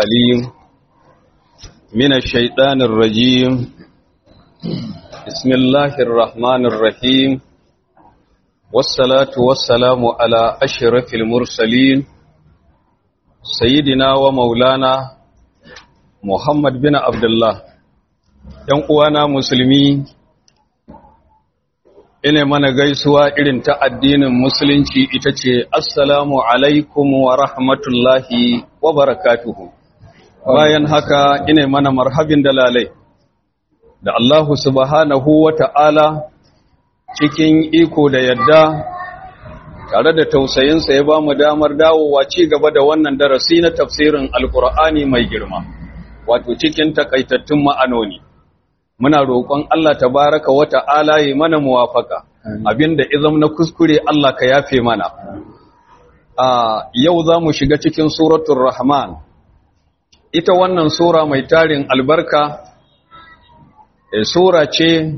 الأليم من الشيطان الرجيم بسم الله الرحمن الرحيم والصلاة والسلام على أشرف المرسلين سيدنا ومولانا محمد بن عبد الله uwana musulmi ina mana gaisuwa irin ta addinin musulunci ita ce assalamu alaikum wa rahmatullahi wa barakatuhu bayan haka ina mana marhabin dalalai da Allahu subhanahu wa ta'ala cikin iko da yadda tare da tausayinsa ya ba mu damar dawowa ci gaba da wannan darasi na tafsirin alkur'ani mai girma wato cikin takaitattun ma'anoni muna roƙon Allah tabaraka wa ta'ala yi mana muwafaka abinda izam na kuskure Allah ka yafe mana a yau za mu shiga cikin suratul rahman ita wannan sura mai tarin albarka e, sura ce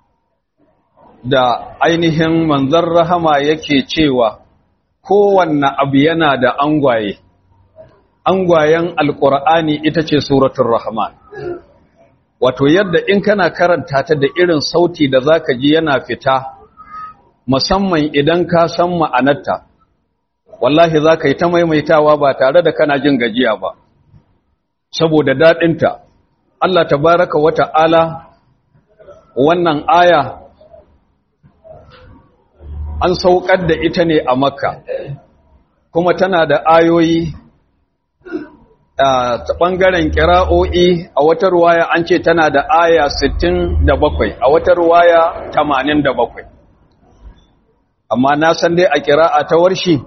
da ainihin manzon rahama yake cewa kowanne abu yana da angwaye angwayen alƙur'ani ita ce suratul rahman wato yadda in kana karanta ta da irin sauti da zaka ji yana fita musamman idan ka san ma'anarta wallahi zaka yi ta maimaitawa ba tare da kana jin gajiya ba saboda dadinta Allah tabaraka wa ta'ala wannan aya an saukar da ita ne a makka kuma tana da ayoyi ta ɓangaren ƙira'o'i a wata ruwaya an ce tana da aya 67 a wata ruwaya 87 amma na san dai a ƙira'a ta warshi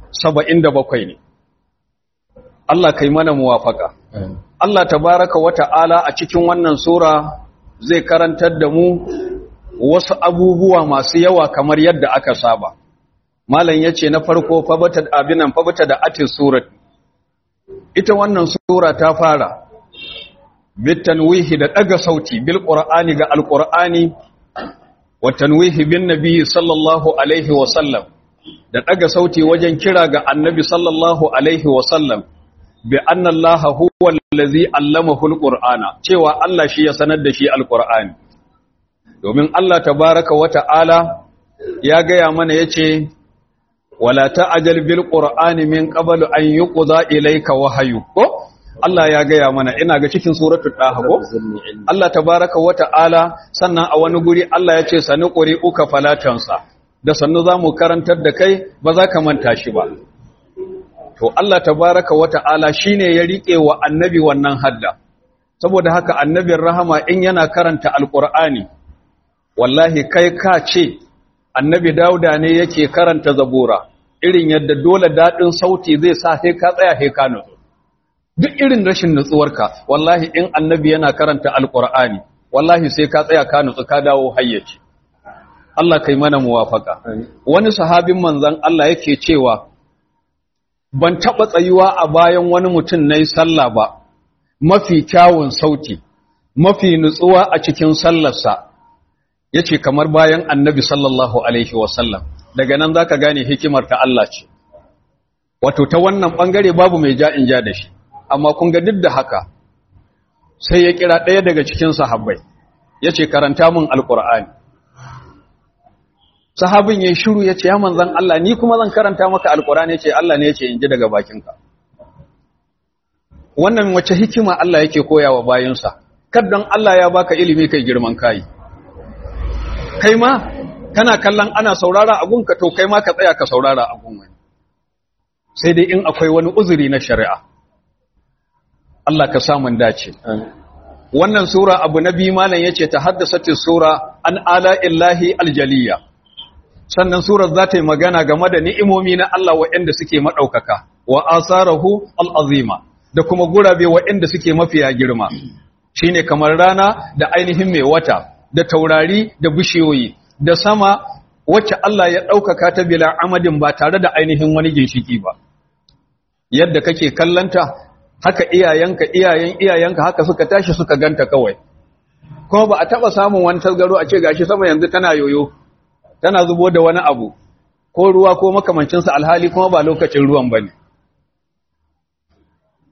77 ne Allah kai mana muwafaka Allah tabaraka wa ta'ala a cikin wannan sura zai karantar da mu wasu abubuwa masu yawa kamar yadda aka saba malam yace na farko fabata abinan fabata da atis surat ita wannan sura ta fara bitanwihi da daga sauti bil qur'ani ga alqur'ani wa tanwihi bin nabi sallallahu alaihi wa sallam da daga sauti wajen kira ga annabi sallallahu alaihi wa sallam bi anna allaha huwa allazi allamahu alqur'ana cewa Allah shi ya sanar da shi alqur'ani domin Allah tabaaraka wa ta'ala ya gaya mana yace wala ta'jal bil qur'ani min qablu an yuqda ilayka wahyu ko Allah ya gaya mana ina ga cikin suratul daha ko Allah tabaaraka wa ta'ala sannan a wani guri Allah ya ce sani quri'uka falatansa da sannu zamu karantar da kai ba za ka manta shi ba to Allah tabaaraka wa ta'ala shine ya rike wa annabi wannan hadda saboda haka annabin rahama in yana karanta alqur'ani wallahi kai ka ce annabi dauda ne yake karanta zabura irin yadda dole daɗin sauti zai sa sai ka tsaya sai ka nutsu duk irin rashin nutsuwarka wallahi in annabi yana karanta alqur'ani wallahi sai ka tsaya ka nutsu ka dawo hayyaci Allah kai mana muwafaka wani sahabin manzon Allah yake cewa ban taba tsayuwa a bayan wani mutum nayi sallah ba mafi kyawun sauti mafi nutsuwa a cikin sallarsa ya ce kamar bayan annabi sallallahu Alaihi wasallam daga nan za ka gane hikimar ta Allah ce wato ta wannan ɓangare babu mai ja in ja da shi amma kun ga duk da haka sai ya kira ɗaya daga cikin sahabbai ya ce karanta min alƙur'ani sahabin ya shiru ya ce ya manzan Allah ni kuma zan karanta maka alƙur'ani ya ce Allah ne ya ce in ji daga bakinka wannan wace hikima Allah yake koya wa bayinsa kaddan Allah ya baka ilimi kai girman kai kai ma kana kallon ana saurara abunka to kai ma ka tsaya ka saurara abun wani sai dai in akwai wani uzuri na shari'a Allah ka samun dace wannan sura abu na biyu malam yace ta haddasati sura an ala illahi aljaliya sannan surar za ta yi magana game da ni'imomi na Allah waɗanda suke maɗaukaka wa asarahu al'azima da kuma gurabe waɗanda suke mafiya girma shine kamar rana da ainihin mai wata da taurari da bishiyoyi da sama wacce Allah ya ɗaukaka ta bila amadin ba tare da ainihin wani ginshiki ba yadda kake kallanta haka iyayenka iyayen iyayenka haka suka tashi suka ganta kawai kuma ba a taɓa samun wani tasgaro a ce gashi sama yanzu tana yoyo tana zubo da wani abu ko ruwa ko makamancinsa alhali kuma ba lokacin ruwan ba ne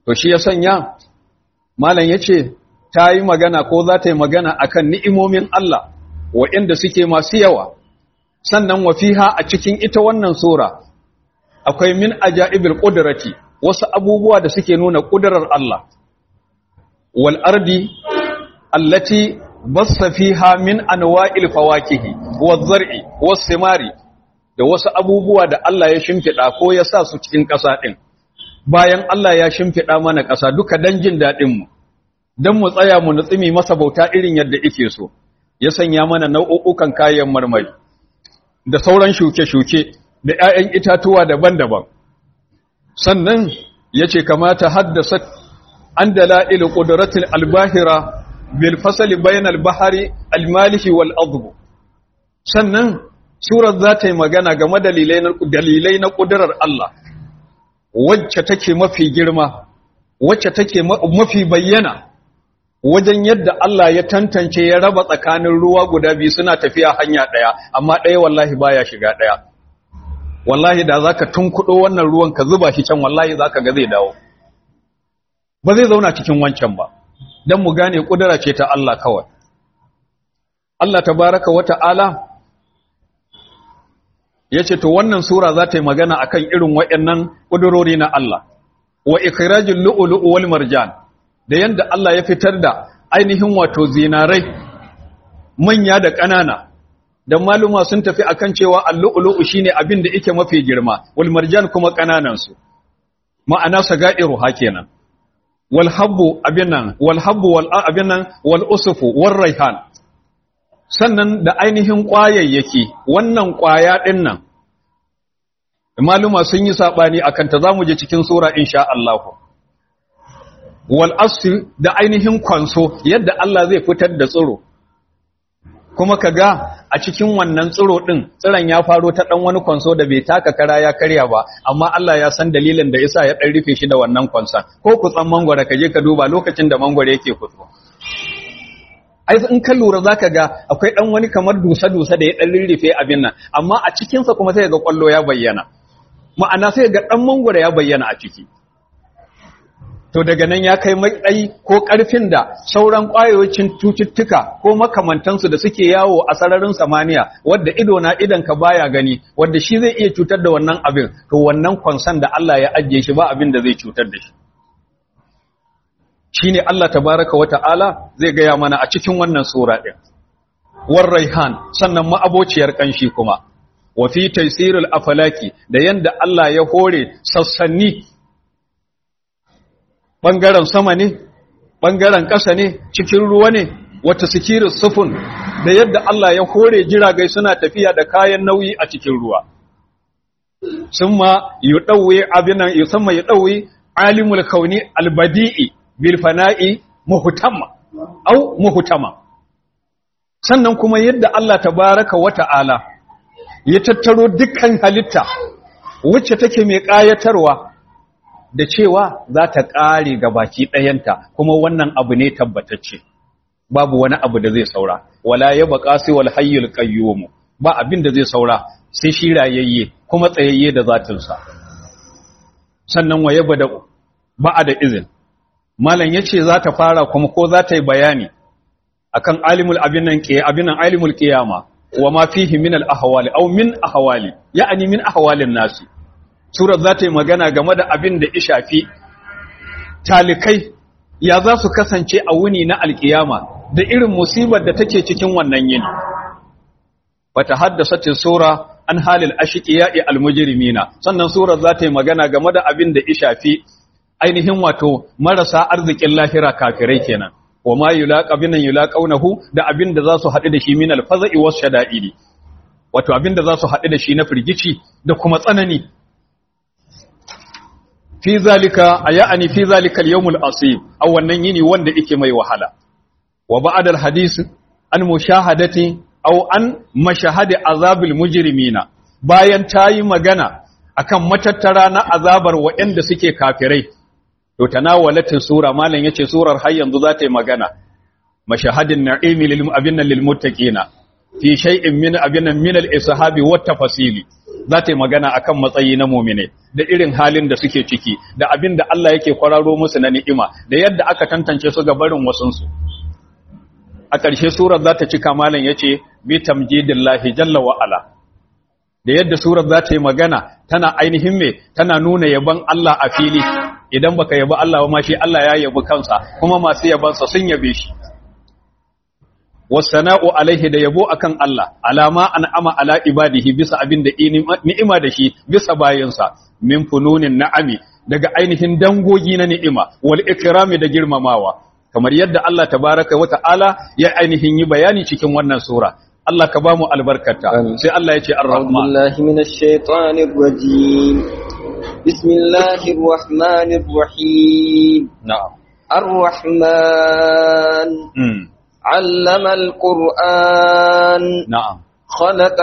to shi ya sanya malam yace ta yi magana ko za ta yi magana akan ni'imomin Allah waɗanda suke masu yawa sannan wa fiha a cikin ita wannan sura akwai min ajaibil qudrati wasu abubuwa da suke nuna kudurar Allah wal ardi allati bassa fiha min anwa'il fawakihi waz zar'i was simari da wasu abubuwa da Allah ya shimfida ko ya sa su cikin ƙasa din bayan Allah ya shimfida mana ƙasa duka dan jin dadin mu dan mu tsaya mu nutsimi masa bauta irin yadda yake so ya sanya mana nau'ukan kayan marmari da sauran shuke-shuke da ‘ya'yan itatuwa daban-daban. Sannan ya ce kamata haddasa an dala'ilu ƙuduratul albahira bil fasali bayan albahari almalihi wal azubu. Sannan surar za ta yi magana game dalilai na ƙudurar Allah, wacce take mafi girma, wacce take mafi bayyana. wajen yadda Allah ya tantance ya raba tsakanin ruwa guda biyu suna tafiya hanya ɗaya amma ɗaya wallahi baya shiga ɗaya wallahi da zaka tunkuɗo wannan ruwan ka zuba shi can wallahi zaka ga zai dawo ba zai zauna cikin wancan ba dan mu gane kudura ce ta Allah kawai Allah tabaraka wa ta'ala yace to wannan sura za ta yi magana akan irin waɗannan kudurori na Allah wa ikhrajul lu'lu'u wal marjan da yanda Allah ya fitar da ainihin wato zinarai manya da ƙanana dan maluma sun tafi akan cewa al-lu'lu'u shine abin da yake mafi girma wal marjan kuma ƙananan su ma'ana sagairu hakenan wal habbu abinan wal habbu wal abinan wal usfu war raihan sannan da ainihin ƙwayayyaki wannan ƙwaya din nan maluma sun yi sabani akan ta zamu je cikin sura insha Allah wal asl da ainihin kwanso yadda Allah zai fitar da tsiro kuma kaga a cikin wannan tsiro din tsiron ya faro ta dan wani kwanso da bai taka kara ya karya ba amma Allah ya san dalilin da yasa ya dan rufe shi da wannan kwanson ko kutsan mangwara ka je ka duba lokacin da mangwara yake kutso ai in ka lura zaka ga akwai dan wani kamar dusa dusa da ya dan rurrufe abin nan amma a cikin sa kuma sai ga kwallo ya bayyana ma'ana sai ga dan mangwara ya bayyana a ciki to daga nan ya kai matsayi ko ƙarfin da sauran ƙwayoyin cututtuka ko makamantansu da suke yawo a sararin samaniya wadda ido na idan ka baya gani wadda shi zai iya cutar da wannan abin to wannan kwansan da Allah ya ajiye shi ba abin da zai cutar da shi shine Allah tabaraka wa ta'ala zai gaya mana a cikin wannan sura din war raihan sannan ma'abociyar kanshi kuma wa fi taysirul afalaki da yanda Allah ya hore sassanni ɓangaren sama ne, ɓangaren ƙasa ne, cikin ruwa ne, wata sikirin sufun da yadda Allah ya hore jiragai suna tafiya da kayan nauyi a cikin ruwa. Sun ma yi ɗauwe abinan, yi sama yi ɗauwe alimul kauni albadi'i bilfana'i muhutama, au muhutama. Sannan kuma yadda Allah ta baraka wa ta'ala ya tattaro dukkan halitta wacce take mai ƙayatarwa da cewa za ta ƙare ga baki ɗayanta kuma wannan abu ne tabbatacce babu wani abu da zai saura wala ya baka sai wal hayyul qayyum ba abin da zai saura sai shi rayayye kuma tsayayye da zatinsa sannan waye bada ba da izin malam yace za ta fara kuma ko za ta yi bayani akan alimul abinan qiya abinan alimul qiyama wa ma fihi min al ahwali aw min ahwali ya'ani min ahwalin nasi Surar za ta yi magana game da abin da ishafi talikai ya za su kasance a wuni na alkiyama da irin musibar da take cikin wannan yini. Wata haddasa ce Sura an halil ashiƙiya'i almujirimina, sannan Surar za ta yi magana game da abin da ishafi ainihin wato marasa arzikin lahira kafirai kenan. Wa ma yulaqa binan yulaqawnahu da abin da za su haɗu da shi min alfaza'i was shada'idi. Wato abin da za su haɗu da shi na firgici da kuma tsanani fi zalika ayani fi zalika al-yawm al-asib aw wannan yini wanda yake mai wahala wa ba'da al-hadith an mushahadati aw an mashahadi azabil mujrimina bayan tayi magana akan matattara na azabar waɗanda suke kafirai to tanawalatin sura malan yace surar har yanzu za ta yi magana mashahadin na'imi lil abinna lil muttaqina fi shay'in min abinna min al-ishabi wat tafasili za ta yi magana akan matsayi na mu'mine da irin halin da suke ciki da abin da Allah yake kwararo musu na ni'ima da yadda aka tantance su ga barin wasunsu a ƙarshe surar za ta cika malam ya ce bi tamjidillahi jalla wa ala da yadda surar za ta yi magana tana ainihin me tana nuna yaban Allah a fili idan baka yabi Allah ba ma shi Allah ya yabi kansa kuma masu yabansa sun yabe shi wasana'u alaihi da yabo akan Allah alama an'ama ala ibadihi bisa abin da ni'ima da shi bisa bayinsa min fununin na'ami daga ainihin dangogi na ni'ima wal ikrami da girmamawa kamar yadda Allah tabaraka wa ta'ala ya ainihin yi bayani cikin wannan sura Allah ka bamu albarkata sai Allah ya ce ar-rahman billahi minash shaitanir rajim bismillahir rahmanir rahim na'am ar-rahman علم القرآن نعم خلق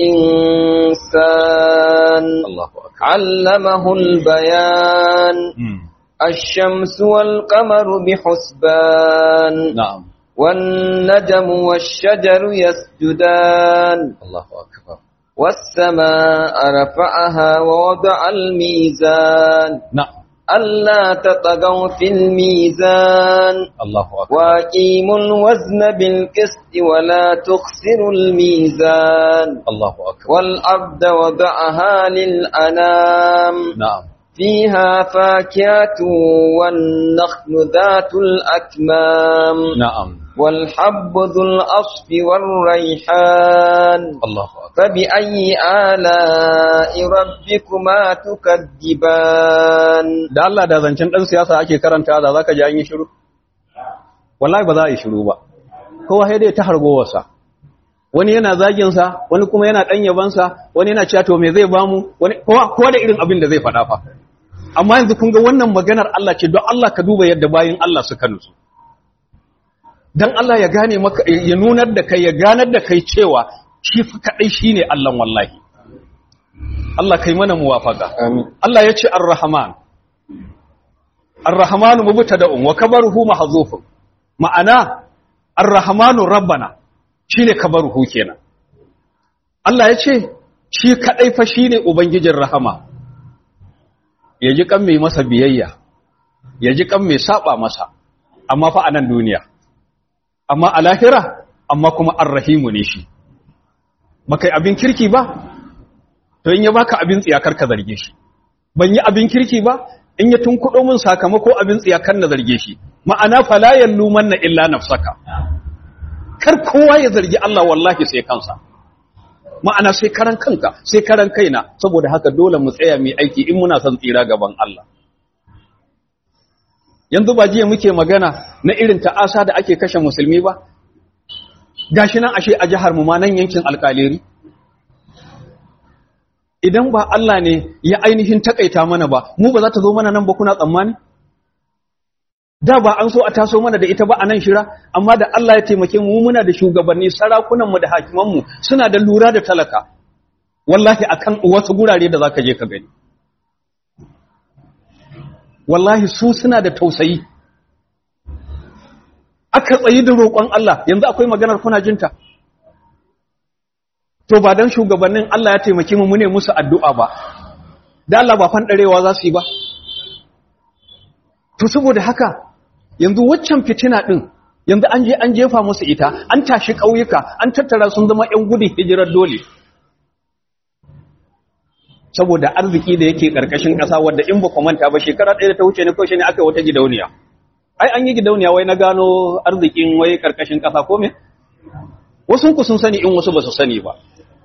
الإنسان الله أكبر علمه البيان مم. الشمس والقمر بحسبان نعم والنجم والشجر يسجدان الله أكبر والسماء رفعها ووضع الميزان نعم ألا تطغوا في الميزان الله أكبر وأقيموا الوزن بالقسط ولا تخسروا الميزان الله أكبر والأرض وضعها للأنام نعم فيها فاكهة والنخل ذات الأكمام نعم والحب ذو الأصف والريحان الله أكبر فبأي آلاء ربكما تكذبان da Allah da zancen dan siyasa ake karanta da zaka ji an yi shiru wallahi ba za a yi shiru ba kowa sai dai ta hargowarsa wani yana zagin sa wani kuma yana dan yaban sa wani yana cewa to me zai bamu wani kowa kowa da irin abin da zai faɗa fa amma yanzu kun ga wannan maganar Allah ce don Allah ka duba yadda bayin Allah suka nutsu dan Allah ya gane maka ya nunar da kai ya ganar da kai cewa shi fa kadai shine Allah wallahi Allah kai mana muwafaka آمين Allah ya ce Ar-Rahman. Ar-Rahmanu mubtada'un wa kabaruhu mahzufun. Ma'ana Ar-Rahmanu Rabbana shine kabaruhu kenan. Allah ya ce shi kadai fa shine ubangijin rahama. Ya ji kan mai masa biyayya. Ya ji kan mai saba masa. Amma fa a nan duniya. Amma a lahira amma kuma Ar-Rahimu ne shi. Bakai abin kirki ba, to in ya baka abin tsiyakar ka zarge shi ban yi abin kirki ba in ya tunkudo min sakamako abin tsiyakar na zarge shi ma'ana fala yalluman na illa nafsaka kar kowa ya zargi Allah wallahi sai kansa ma'ana sai karan kanka sai karan kaina saboda haka dole mu tsaya mu aiki in muna son tsira gaban Allah yanzu ba jiya muke magana na irin ta'asa da ake kashe musulmi ba gashi nan ashe a jihar mu ma nan yankin alkaleri idan ba Allah ne ya ainihin takaita mana ba mu ba za ta zo mana nan ba kuna tsammani da ba an so a taso mana da ita ba a nan shira amma da Allah ya taimake mu muna da shugabanni sarakunan mu da hakiman mu suna da lura da talaka wallahi akan wasu gurare da zaka je ka gani wallahi su suna da tausayi aka tsayi da roƙon Allah yanzu akwai maganar kuna jinta to ba dan shugabannin Allah ya taimake mu mune musu addu'a ba da Allah ba fandarewa za su yi ba to saboda haka yanzu waccan fitina din yanzu an je an jefa musu ita an tashi ƙauyuka an tattara sun zama ƴan gudun hijirar dole saboda arziki da yake ƙarƙashin ƙasa wadda in ba ku manta ba shekara ɗaya da ta wuce ne ko shi ne aka yi wata gidauniya ai an yi gidauniya wai na gano arzikin wai ƙarƙashin ƙasa ko me wasu ku sun sani in wasu ba su sani ba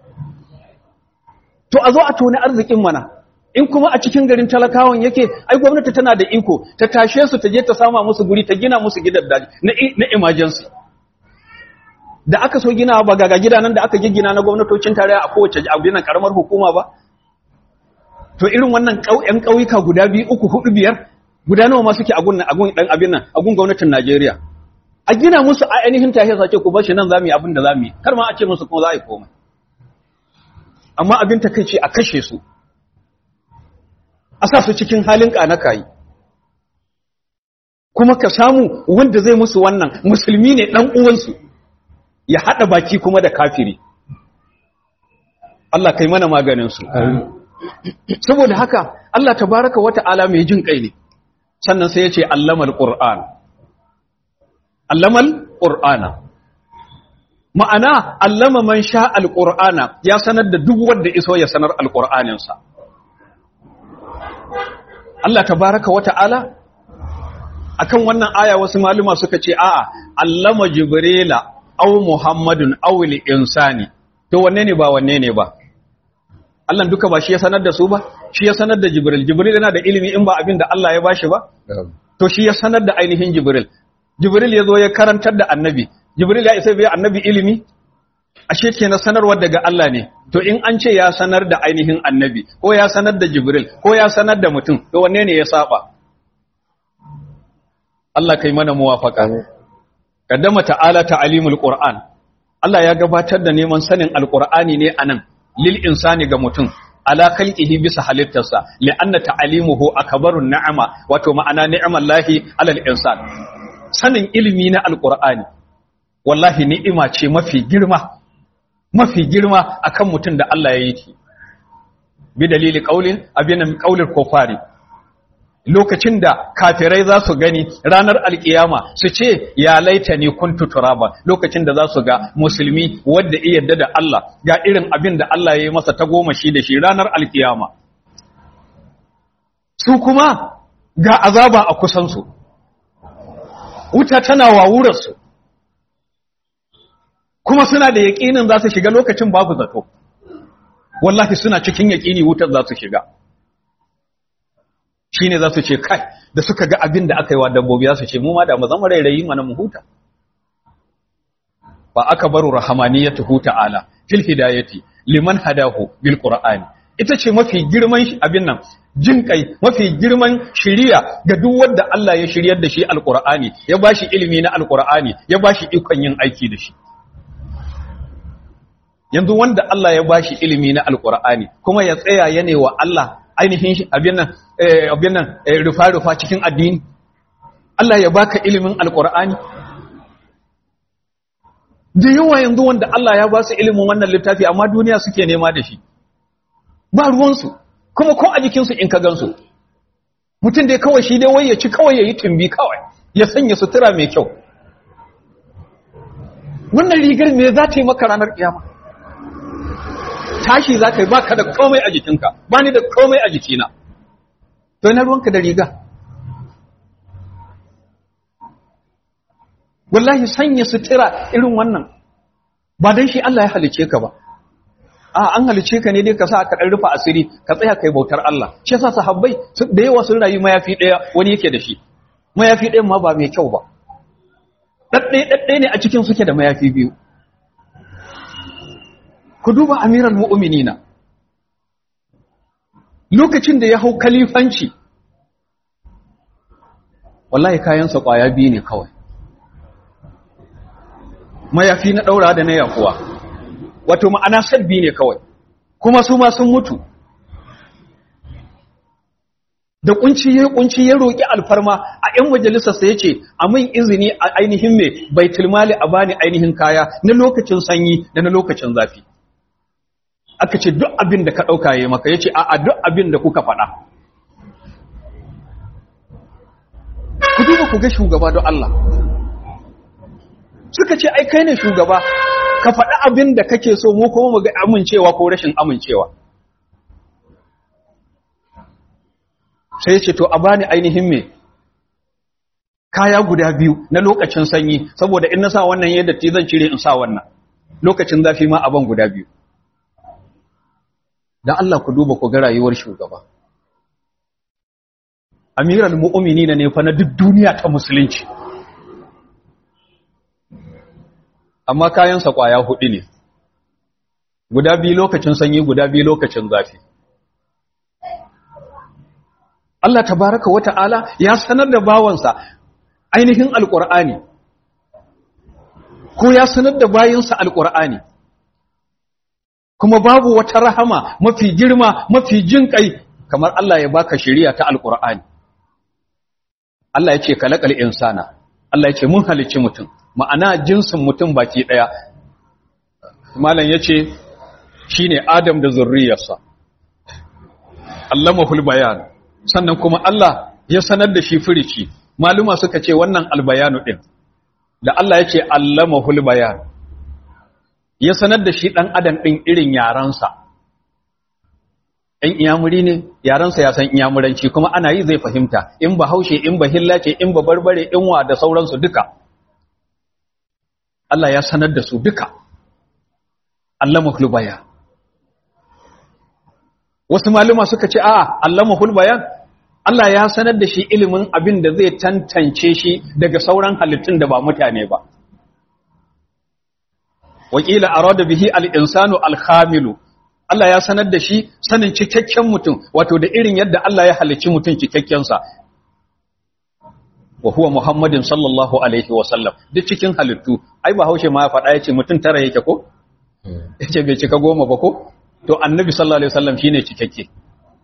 to a zo a toni arzikin mana in kuma a cikin garin talakawan yake ai gwamnati tana da iko ta tashe su ta je ta sama musu guri ta gina musu gidan daji na na emergency da aka so gina ba ga gidanan da aka giggina na gwamnatocin tarayya a kowace abinan karamar hukuma ba to irin wannan ƙauyen ƙauyuka guda biyu uku hudu biyar guda nawa ma suke a gun agun dan abin nan agun gwamnatin Najeriya a gina musu a ainihin tahiya sace ku bar shi nan zamu yi abin da zamu yi kar ma a ce musu kuma za a yi komai amma abin takeici a kashe su a sa su cikin halin kai kuma ka samu wanda zai musu wannan musulmi ne dan uwansu ya hada baki kuma da kafiri Allah kai mana maganin su saboda haka Allah tabaraka wata'ala mai jin kai ne sannan sai ya ce allamal qur'an allamal qur'ana ma'ana allama man sha alqur'ana ya sanar da duk wanda iso ya sanar alqur'anin sa Allah tabaraka wata'ala akan wannan aya wasu maluma suka ce a'a allama jibrila aw muhammadun aw insani to wanne ne ba wanne ne ba Allah duka ba shi ya sanar da su ba shi ya sanar da jibril jibril yana da ilimi in ba abin da Allah ya bashi ba to shi ya sanar da ainihin jibril jibril ya zo ya karantar da annabi jibril ya isa bai annabi ilimi ashe kenan sanarwar daga Allah ne to in an ce ya sanar da ainihin annabi ko ya sanar da jibril ko ya sanar da mutum to wanne ne ya saba Allah kai mana muwafaka kaddama ta'ala ta'alimul qur'an Allah ya gabatar da neman sanin alqur'ani ne anan lil insani ga mutum ala khalqihi bisa halittarsa li'anna ta'alimuhu akbarun ni'ama wato ma'ana ni'amallahi alal insan sanin ilimi na alqur'ani wallahi ni'ima ce mafi girma mafi girma akan mutum da Allah ya yi ki bi dalili qaulin abinan qaulil kufari lokacin da kafirai za su gani ranar alkiyama su ce ya laita ni kuntu turaba lokacin da za su ga musulmi wanda iya yarda da Allah ga irin abin da Allah ya yi masa ta goma shi da shi ranar alkiyama su kuma ga azaba a kusansu wuta tana wawurarsu kuma suna da yaƙinin za su shiga lokacin babu zato wallahi suna cikin yaƙini wutar za su shiga shi ne za su ce kai da suka ga abin da aka yi wa dabbobi za su ce mu ma da mu zama rairayi mana mu huta ba aka baro rahamaniyatu ta'ala fil hidayati liman hadahu bil qur'ani ita ce mafi girman abin nan jin kai mafi girman shiriya ga duk wanda Allah ya shiryar da shi alqur'ani ya bashi ilimi na alqur'ani ya bashi ikon yin aiki da shi yanzu wanda Allah ya bashi ilimi na alqur'ani kuma ya tsaya yana wa Allah ainihin abin nan abin nan rufa-rufa cikin addini Allah ya baka ilimin alkur'ani da yawa yanzu wanda Allah ya ba su ilimin wannan littafi amma duniya suke nema da shi ba ruwansu kuma ko a jikinsu in ka gansu mutum dai kawai shi dai wai ya ci kawai ya yi tumbi kawai ya sanya sutura mai kyau wannan rigar me za ta yi maka ranar kiyama tashi za ka yi ba ka da komai a jikinka ba ni da komai a jikina to na ruwanka da riga wallahi sanya sutura irin wannan ba don shi Allah ya halice ka ba a an halice ka ne dai ka sa ka dan rufa asiri ka tsaya kai bautar Allah shi yasa sahabbai da yawa sun rayu mayafi daya wani yake da shi mayafi ɗayan ma ba mai kyau ba dadde dadde ne a cikin suke da mayafi biyu ku duba amiral mu'minina lokacin da ya hau kalifanci wallahi kayansa kwaya biyu ne kawai mayafi na daura da na yakuwa wato ma'ana sabbi ne kawai kuma su ma sun mutu da kunci ya kunci ya roki alfarma a ƴan majalisar sa yace a min izini a ainihin me baitul mali a bani ainihin kaya na lokacin sanyi da na lokacin zafi aka ce duk abin da ka ɗauka ya maka ya ce a duk abin da kuka faɗa ku duba ku ga shugaba don Allah suka ce ai kai ne shugaba ka faɗi abin da kake so mu kuma mu ga amincewa ko rashin amincewa sai ce to a bani ainihin me kaya guda biyu na lokacin sanyi saboda in na sa wannan yadda ti zan cire in sa wannan lokacin zafi ma aban guda biyu dan Allah ku duba ku ga rayuwar shugaba amiral mu'minina ne fa na duk duniya ta musulunci amma kayansa kwaya hudu ne guda biyu lokacin sanyi guda biyu lokacin zafi Allah tabaraka wata'ala ya sanar da bawansa ainihin alqur'ani ko ya sanar da bayinsa alqur'ani kuma babu wata rahama mafi girma mafi jin kai kamar Allah ya baka shari'a ta alqur'ani Allah ya ce kalakal insana Allah ya ce mun halicci mutum ma'ana jinsin mutum baki daya malam yace shine Adam da zurriyarsa allamahul bayan sannan kuma Allah ya sanar da shi firici maluma suka ce wannan albayanu din da Allah ya ce allamahul bayan ya sanar da shi dan adam din irin yaransa in iyamuri ne yaransa ya san iyamuranci kuma ana yi zai fahimta in ba haushe in ba hillace in ba barbare in wa da sauransu duka Allah ya sanar da su duka allamahul bayan wasu maluma suka ce a allamahul bayan Allah ya sanar da shi ilimin abin da zai tantance shi daga sauran halittun da ba mutane ba wakila arada bihi al-insanu al-khamilu Allah ya sanar da shi sanin cikakken mutum wato da irin yadda Allah ya halicci mutum cikakken sa wa huwa Muhammadin sallallahu alaihi wa sallam duk cikin halittu ai ba haushe ma ya faɗa yace mutum tara yake ko yace bai cika goma ba ko to annabi sallallahu alaihi wasallam shine cikakke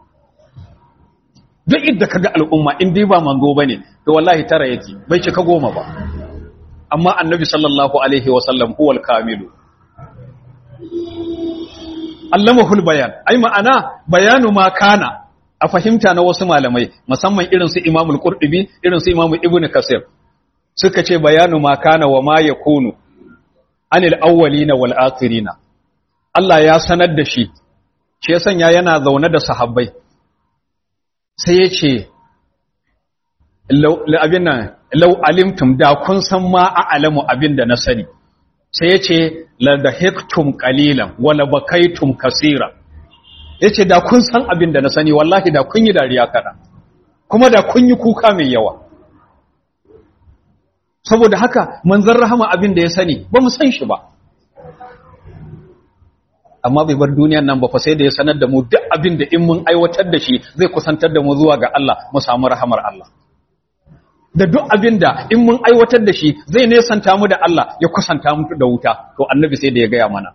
duk idda kaga al'umma in dai ba manzo bane to wallahi tara yake bai cika goma ba amma annabi sallallahu alaihi wasallam huwal kamilu allamahul bayan ai ma'ana bayanu ma kana a fahimta na wasu malamai musamman irin su imamul qurtubi irin su imamu ibnu kasir suka ce bayanu ma kana wa ma yakunu anil awwalina wal akhirina Allah ya sanar da shi shi ya sanya yana zaune da sahabbai sai ya ce abin nan lau alimtum da kun san ma a alamu abin da na sani sai ya ce ladahiktum qalilan wala bakaitum kasira ya ce da kun san abin da na sani wallahi da kun yi dariya kaɗan kuma da kun yi kuka mai yawa saboda haka manzan rahama abin da ya sani ba mu san shi ba amma bai bar duniyan nan ba fa sai da ya sanar da mu duk abin da in mun aiwatar da shi zai kusantar da mu zuwa ga Allah mu samu rahamar Allah da duk abin da in mun aiwatar da shi zai nesanta mu da Allah ya kusanta mu da wuta to annabi sai da ya gaya mana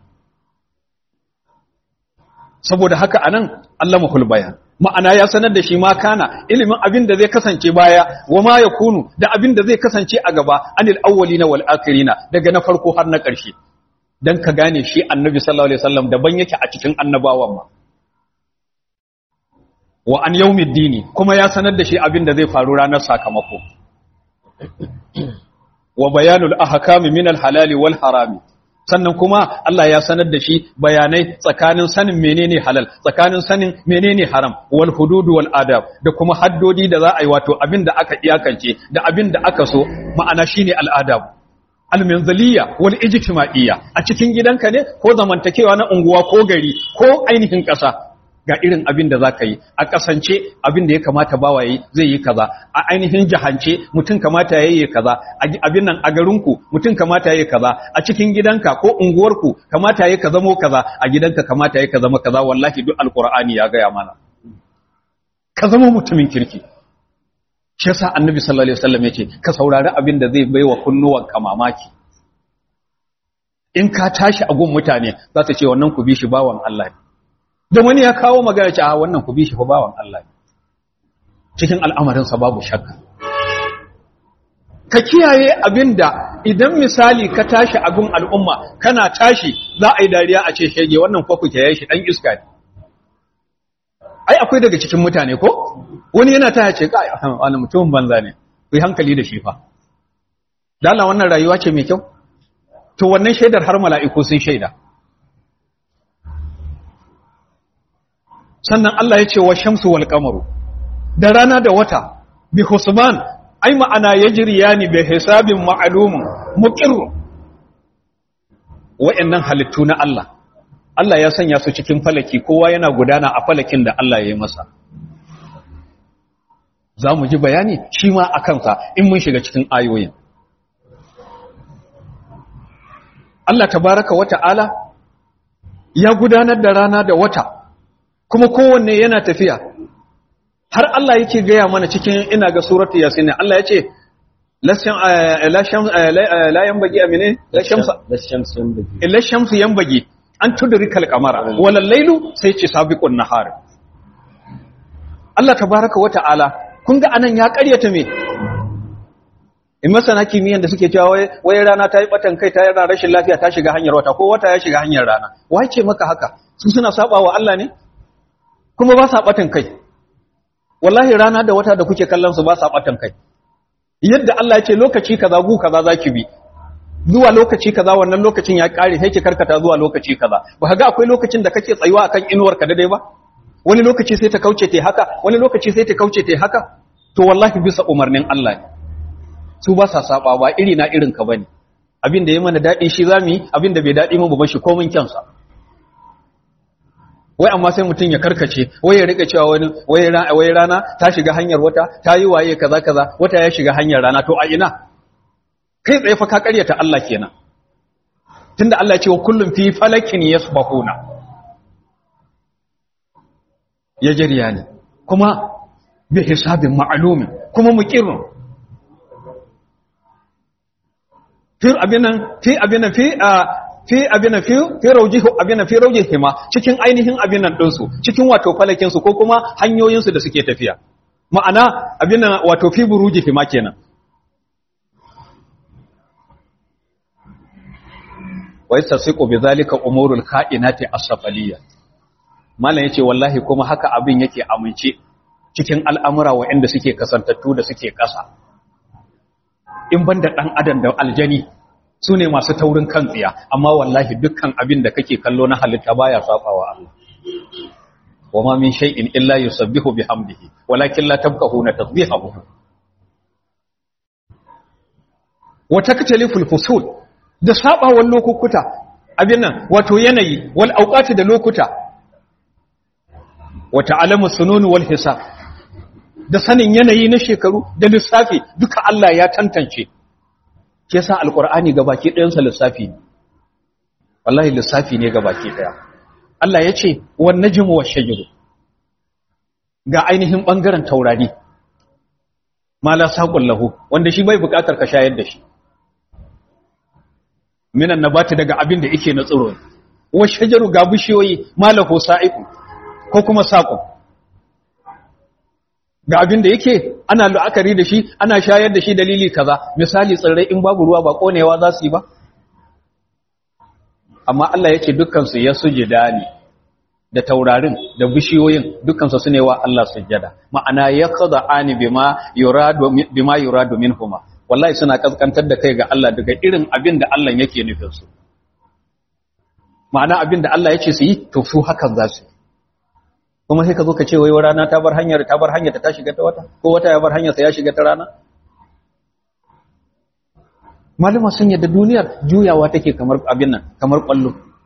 saboda haka anan Allah mahul bayan ma'ana ya sanar da shi ma kana ilimin abin da zai kasance baya wa ma yakunu da abin da zai kasance a gaba anil awwalina wal akhirina daga na farko har na ƙarshe dan ka gane shi annabi sallallahu alaihi wasallam daban yake a cikin annabawan ma wa an yawmiddini kuma ya sanar da shi abin da zai faru ranar sakamako wa bayanul ahkami min al halali wal harami sannan kuma Allah ya sanar da shi bayanai tsakanin sanin menene halal tsakanin sanin menene haram wal hudud wal adab da kuma haddodi da za a yi wato abin da aka iyakance da abin da aka so ma'ana shine al adab al manziliya wal ijtima'iyya a cikin gidanka ne ko zamantakewa na unguwa ko gari ko ainihin ƙasa ga irin abin da zaka yi a kasance abin da ya kamata bawa yi zai yi kaza a ainihin jahance mutum kamata ya yi kaza abin nan a garinku mutum kamata ya yi kaza a cikin gidanka ko unguwarku kamata ya ka zamo kaza a gidanka kamata ya ka zama kaza wallahi duk alqur'ani ya gaya mana ka zama mutumin kirki shi yasa annabi sallallahu alaihi wasallam yace ka saurari abin da zai baiwa kunnuwanka mamaki in ka tashi a gun mutane za su ce wannan ku bi shi bawan Allah ne da wani ya kawo magana ce a wannan ku bi shi fa bawan Allah cikin al'amarinsa babu shakka ka kiyaye abinda idan misali ka tashi abin al'umma kana tashi za a yi dariya a ce shege wannan kwa ku kiyaye shi dan iska ne ai akwai daga cikin mutane ko wani yana ta ce kai wani mutumin banza ne ku yi hankali da shi fa dala wannan rayuwa ce mai kyau to wannan shaidar har mala'iku sun shaida sannan Allah ya ce wa shamsu wal qamaru da rana da wata bi husban ai ma'ana yajriyani bi hisabin ma'lum muqir wa'annan halittu na Allah Allah ya sanya su cikin falaki kowa yana gudana a falakin da Allah ya yi masa za mu ji bayani shi ma a kansa in mun shiga cikin ayoyin Allah tabaraka wa ta'ala ya gudanar da rana da wata kuma kowanne yana tafiya har Allah yake gaya mana cikin ina ga suratu yasin Allah ya ce la yanbaghi amine la shamsa la shamsu yanbaghi an tudrika al-qamara wal laylu sai ce sabiqun nahar Allah tabaaraka wa ta'ala kun ga anan ya ƙaryata me in masana kimiyyan da suke cewa wai rana ta yi batan kai ta yana rashin lafiya ta shiga hanyar wata ko wata ya shiga hanyar rana wai ce maka haka su suna saba wa Allah ne kuma ba sa batan kai wallahi rana da wata da kuke kallon su ba sa batan kai yadda Allah ya ce lokaci kaza gu kaza zaki bi zuwa lokaci kaza wannan lokacin ya kare sai ki karkata zuwa lokaci kaza ba ga akwai lokacin da kake tsayuwa akan inuwar ka daidai ba wani lokaci sai ta kauce ta haka wani lokaci sai ta kauce ta haka to wallahi bisa umarnin Allah ne su ba sa saba ba iri na irin ka bane abin da ya mana dadi shi zamu yi abin da bai dadi mu ba shi komin kyansa wai amma sai mutum ya karkace wai ya rika cewa wani wai rana ta shiga hanyar wata ta yi waye kaza kaza wata ya shiga hanyar rana to a ina kai tsaye fa ka karyata Allah kenan tunda Allah ya ce wa kullum fi falakin yasbahuna ya jariya ne kuma bi hisabin ma'lumin kuma muqirrun fi abinan fi abinan fi fi abinan fi fi raujihu abinan fi raujihima cikin ainihin abinan dinsu cikin wato falakin su ko kuma hanyoyin su da suke tafiya ma'ana abinan wato fi burujihima kenan wa yastasiqu bidhalika umurul kainati as-safaliyya malam yace wallahi kuma haka abin yake amince cikin al'amura waɗanda suke kasantattu da suke ƙasa in banda dan adam da aljani su ne masu taurin kan tsiya amma wallahi dukkan abin da kake kallo na halitta baya safawa Allah wama min shay'in illa yusabbihu bihamdihi walakin la tabqahuna tasbihahu wa taktaliful fusul da sabawan lokukuta abin nan wato yanayi wal auqati da lokuta wa ta'lamu sunun wal hisab da sanin yanayi na shekaru da lissafi duka Allah ya tantance ke sa alqur'ani gabaki ɗayan sa lissafi ne wallahi lissafi ne gabaki ɗaya Allah ya ce wan najmu wash shajru ga ainihin bangaren taurari mala saqul lahu wanda shi bai bukatar ka shayar da shi minan nabati daga abin da yake na tsiro wa shajaru ga bishiyoyi malahu sa'iqu ko kuma saqu ga abin da yake ana la'akari da shi ana shayar da shi dalili kaza misali tsirrai in babu ruwa ba konewa za su yi ba amma Allah yake dukkan su ya sujida ne da taurarin da bishiyoyin dukkan su sune wa Allah sujjada ma'ana yaqda'ani bima yuradu bima yuradu minhuma wallahi suna kaskantar da kai ga Allah daga irin abin da Allah yake nufin su ma'ana abin da Allah yake su yi to su hakan za su kuma sai ka zo ka ce wai rana ta bar hanyar ta bar hanyar ta shiga ta wata ko wata ya bar hanyar sa ya shiga ta rana malama sun yadda duniyar juyawa take kamar abin nan kamar kwallo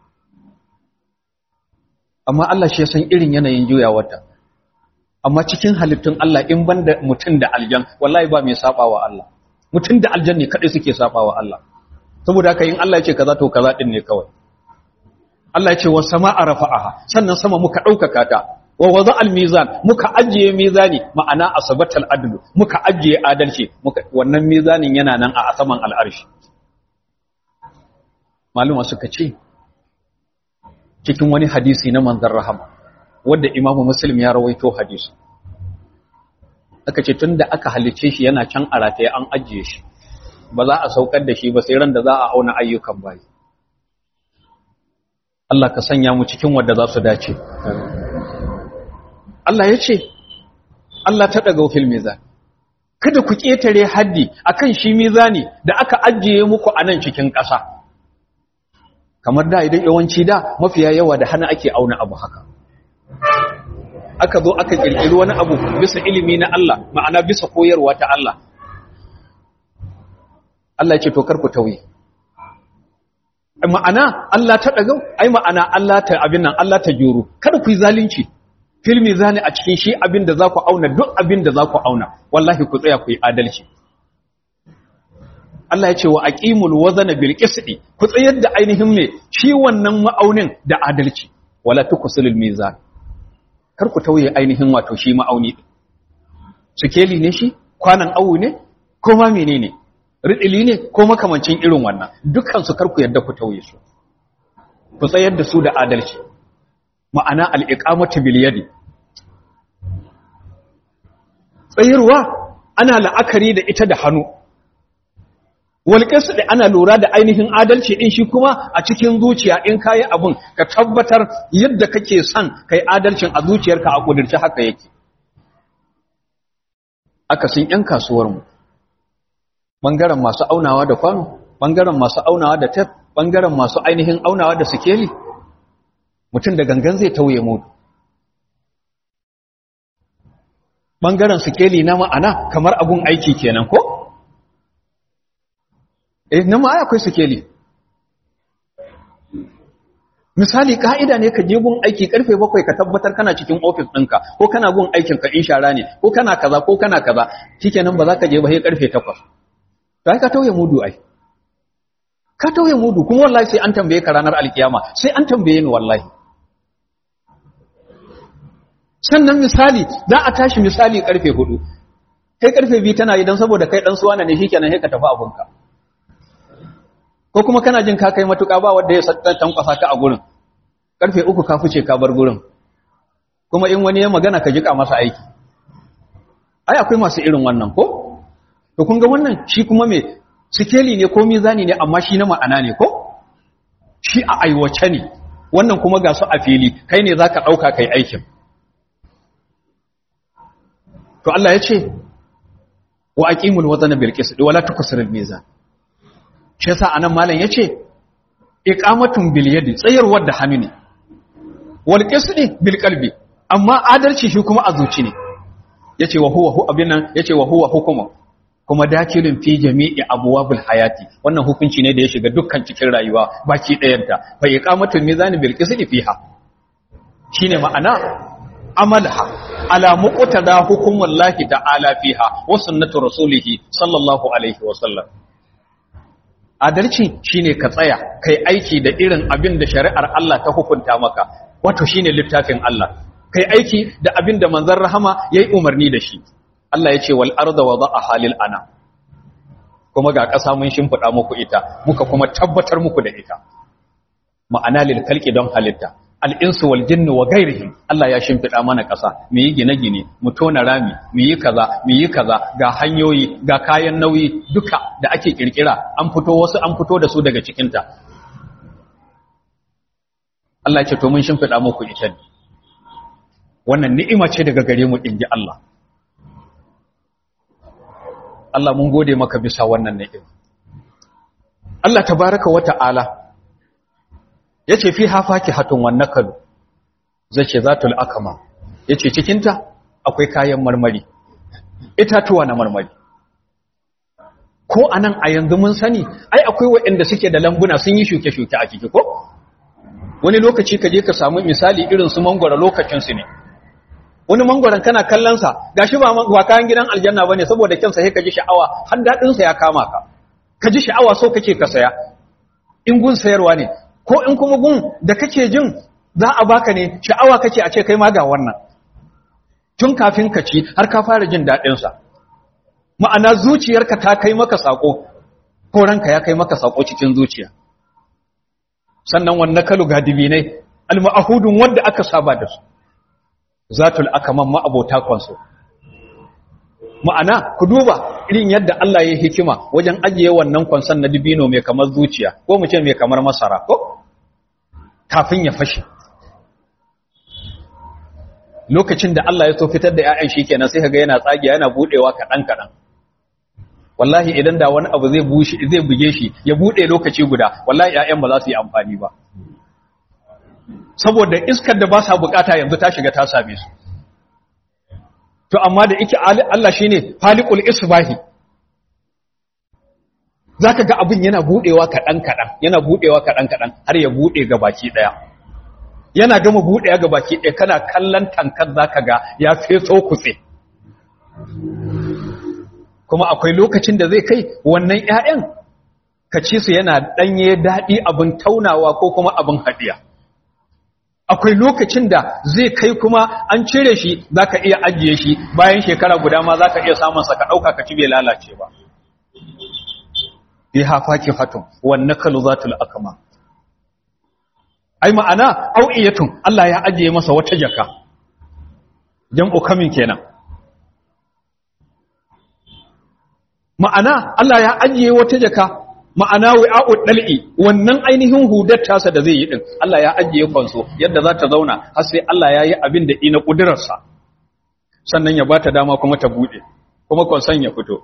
amma Allah shi ya san irin yanayin juyawarta amma cikin halittun Allah in banda mutum da aljan wallahi ba mai sabawa Allah mutum da aljanni kadai suke sabawa Allah saboda haka in Allah ya ce kaza to kaza din ne kawai Allah ya ce wa sama'a rafa'aha sannan sama muka daukaka ta wa wada al-mizan muka ajiye mizani ma'ana asabatal adlu muka ajiye adalci muka wannan mizanin yana nan a saman al'arshi maluma suka ce cikin wani hadisi na manzon rahama wanda imamu muslim ya rawaito hadisi aka ce tunda aka halice shi yana can a rataye an ajiye shi ba za a saukar da shi ba sai ran da za a auna ayyukan bayi Allah ka sanya mu cikin wanda za su dace Allah ya ce Allah ta daga fil mizan kada ku ketare haddi akan shi mizani da aka ajiye muku a nan cikin ƙasa kamar da idan yawanci da mafiya yawa da hana ake auna abu haka aka zo aka kirkiri wani abu bisa ilimi na Allah ma'ana bisa koyarwa ta Allah Allah ya ce to kar ku tauye ma'ana Allah ta dagau ai ma'ana Allah ta abin nan Allah ta juro kada ku yi zalunci fil mizani a cikin shi abin da za ku auna duk abin da za ku auna wallahi ku tsaya ku yi adalci Allah ya ce wa aqimul wazana bil qisti ku tsayar da ainihin me shi wannan ma'aunin da adalci wala tukusulul mizan kar ku tauye ainihin wato shi ma'auni sikeli ne shi kwanan awu ne ko ma menene ridili ne ko makamancin irin wannan dukkan su kar ku yadda ku tauye su ku tsayar da su da adalci ma'ana al-iqamatu bil yadi tsayarwa ana la'akari da ita da hannu walƙinsu da ana lura da ainihin adalci in shi kuma a cikin zuciya in kayi abin ka tabbatar yadda kake son kai adalcin a zuciyarka a ƙudurci haka yake akasin 'yan kasuwarmu ɓangaren masu aunawa da kwano ɓangaren masu aunawa da tef ɓangaren masu ainihin aunawa da sikeli mutum da gangan zai tauye mudu ɓangaren sikeli na ma'ana kamar abun aiki kenan ko? eh na ma'a akwai sikeli misali ka'ida ne ka je gun aiki karfe bakwai ka tabbatar kana cikin ofis ɗinka ko kana gun aikin ka in shara ne ko kana kaza ko kana kaza shikenan ba za ka je ba sai karfe takwas to ai ka tauye mudu ai ka tauye mudu kuma wallahi sai an tambaye ka ranar alkiyama sai an tambaye ni wallahi sannan misali za a tashi misali karfe hudu kai karfe biyu tana yi don saboda kai dan suwana ne shikenan sai ka tafi abunka ko kuma kana jin ka kai matuƙa ba wanda ya tankwasa ka a gurin karfe uku ka fice ka bar gurin kuma in wani ya magana ka jika masa aiki ai akwai masu irin wannan ko to kun ga wannan shi kuma me sikeli ne ko mizani ne amma shi na ma'ana ne ko shi a aiwace ne wannan kuma ga su a fili kai ne zaka dauka kai aikin to Allah ya ce wa aqimul wazna bil qist wa la tuksirul mizan shi yasa anan malam yace iqamatun bil yadi tsayarwar da hannu ne wal qisdi bil qalbi amma adalci shi kuma a zuci ne yace wa huwa hu abin nan yace wa huwa hukuma kuma dakilin fi jami'i abwabil hayati wannan hukunci ne da ya shiga dukkan cikin rayuwa baki ɗayanta fa iqamatul mizan bil qisdi fiha shine ma'ana amalha ala muqtada hukumullahi ta'ala fiha wa sunnatu rasulihi sallallahu alaihi wa sallam adalci shine ka tsaya kai aiki da irin abin da shari'ar Allah ta hukunta maka wato shine littafin Allah kai aiki da abin da manzon rahama yayi umarni da shi Allah ya ce wal arda wada'aha lil ana kuma ga ƙasa mun shimfida muku ita muka kuma tabbatar muku da ita ma'ana lil khalqi don halitta al'insu wal jinni wa gairihim Allah ya shimfiɗa mana ƙasa mu yi gine-gine mu tona rami mu yi kaza mu yi kaza ga hanyoyi ga kayan nauyi duka da ake ƙirƙira an fito wasu an fito da su daga cikinta Allah ce to mun shimfiɗa muku ita ne wannan ni'ima ce daga gare mu inji Allah Allah mun gode maka bisa wannan ni'ima Allah tabaraka wa ta'ala ya ce fi hafaki hatun wannan kalu zai ce zatul akama ya ce cikinta akwai kayan marmari itatuwa na marmari ko a nan a yanzu mun sani ai akwai waɗanda suke da lambuna sun yi shuke-shuke a ciki ko wani lokaci ka je ka samu misali irin su mangwara lokacinsu ne wani mangwaron kana kallonsa ga shi ba kayan gidan aljanna ba ne saboda kyansa sai ka ji sha'awa har daɗinsa ya kama ka ka ji sha'awa so kake ka saya in gun sayarwa ne ko in kuma gun da kake jin za a baka ne sha'awa kake a ce kai ma ga wannan tun kafin ka ci har ka fara jin daɗinsa ma'ana zuciyarka ta kai maka saƙo ko ranka ya kai maka saƙo cikin zuciya sannan wannan kalu ga dibinai alma'ahudun wanda aka saba da su zatul akaman ma'abota kwanso ma'ana ku duba irin yadda Allah ya hikima wajen ajiye wannan kwanson na dibino mai kamar zuciya ko mu ce mai kamar masara ko kafin ya fashe lokacin da Allah ya so fitar da ƴaƴan shi kenan sai kaga yana tsagiya yana budewa kaɗan kaɗan wallahi idan da wani abu zai bushe zai buge shi ya bude lokaci guda wallahi ƴaƴan ba za su yi amfani ba saboda iskar da ba sa bukata yanzu ta shiga ta same su to amma da yake Allah shine faliqul isbahi zaka ga abin yana budewa kadan kadan yana budewa kadan kadan har ya bude ga baki daya yana gama budewa ga baki daya kana kallon tankar zaka ga ya feso kutse kuma akwai lokacin da zai kai wannan ƴaƴan ka ci su yana danye dadi abin taunawa ko kuma abin hadiya akwai lokacin da zai kai kuma an cire shi za ka iya ajiye shi bayan shekara guda ma za ka iya samunsa ka ɗauka ka ci bai lalace ba fi hafaki hatun wanne kalu zatul akama ai ma'ana au'iyatun Allah ya ajiye masa wata jaka jam'u kamin kenan ma'ana Allah ya ajiye wata jaka ma'ana wi'a'ud dal'i wannan ainihin hudar tasa da zai yi din Allah ya ajiye kwanso yadda za ta zauna har sai Allah ya yi abin da ina kudurarsa sannan ya bata dama kuma ta bude kuma konsan ya fito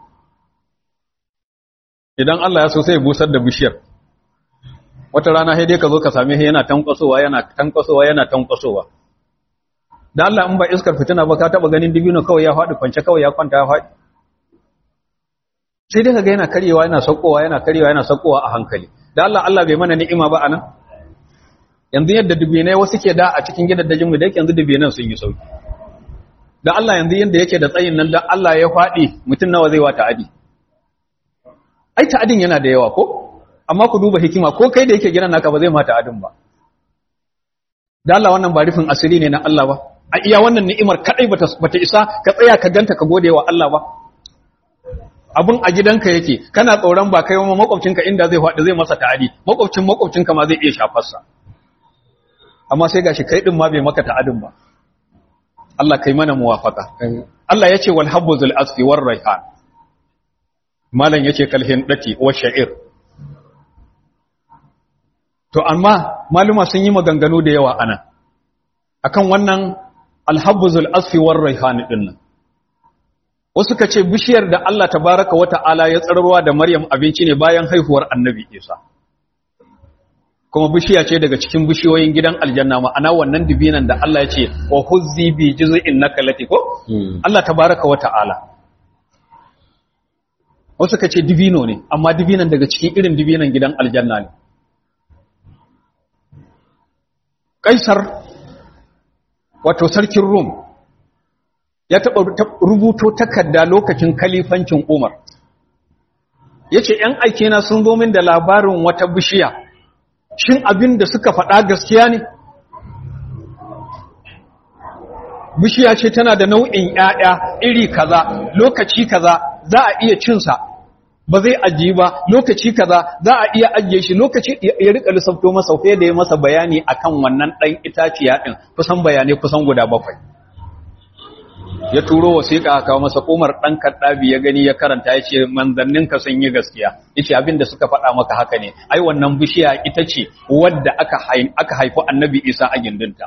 idan Allah ya so sai ya busar da bishiyar wata rana sai dai ka zo ka same shi yana tankwasowa yana tankwasowa yana tankwasowa da Allah in ba iskar fitina ba ka taba ganin dibino kawai ya faɗi kwance kawai ya kwanta ya faɗi sai dai kaga yana karyewa yana saukowa yana karyewa yana saukowa a hankali da Allah Allah bai mana ni'ima ba anan yanzu yadda dubinai wasu ke da a cikin gidajen mu da yake yanzu dubinan sun yi sauki da Allah yanzu yanda yake da tsayin nan da Allah ya faɗi mutum nawa zai wata adi ai ta'adin yana da yawa ko amma ku duba hikima ko kai da yake gidan naka ba zai mata adin ba da Allah wannan ba rufin asiri ne na Allah ba a iya wannan ni'imar kadai bata bata isa ka tsaya ka ganta ka gode wa Allah ba abun a gidanka yake kana tsoron ba kai wa makwabcinka inda zai faɗi zai masa ta'adi makwabcin makwabcinka ma zai iya shafar sa amma sai gashi kai din ma bai maka ta'adin ba Allah kai mana muwafaka Allah yace wal habbuzul asfi war raihan malan yace kalhin dati wa sha'ir To amma maluma sun yi maganganu da yawa anan akan wannan alhabbuzul asfi war raihan din nan. Wasu kace bishiyar da Allah tabaraka wa ta'ala ya tsararwa da Maryam abinci ne bayan haihuwar Annabi Isa. Kuma bishiya ce daga cikin bishiyoyin gidan aljanna ma'ana wannan dibinan da Allah ya ce wa huzzi bi juz'in nakalati ko? Allah tabaraka wa ta'ala. Wasu kace dibino ne amma dibinan daga cikin irin dibinan gidan aljanna ne. Kaisar wato sarkin Rum ya taɓa rubuto takarda lokacin kalifancin Umar. Ya ce, ‘yan aikena sun zo min da labarin wata bishiya, shin abin da suka faɗa gaskiya ne? Bishiya ce tana da nau'in ‘ya'ya iri kaza, lokaci kaza za a iya cinsa, ba zai ajiye ba lokaci kaza za a iya ajiye shi lokaci ya rika lissafto masa fiye da ya masa bayani akan wannan ɗan itaciya ɗin kusan bayanai kusan guda bakwai ya turo wasiƙa aka masa umar ɗan kaddabi ya gani ya karanta ya ce manzanninka sun yi gaskiya ya ce abin da suka faɗa maka haka ne ai wannan bishiya ita ce wadda aka haifi annabi isa a gindinta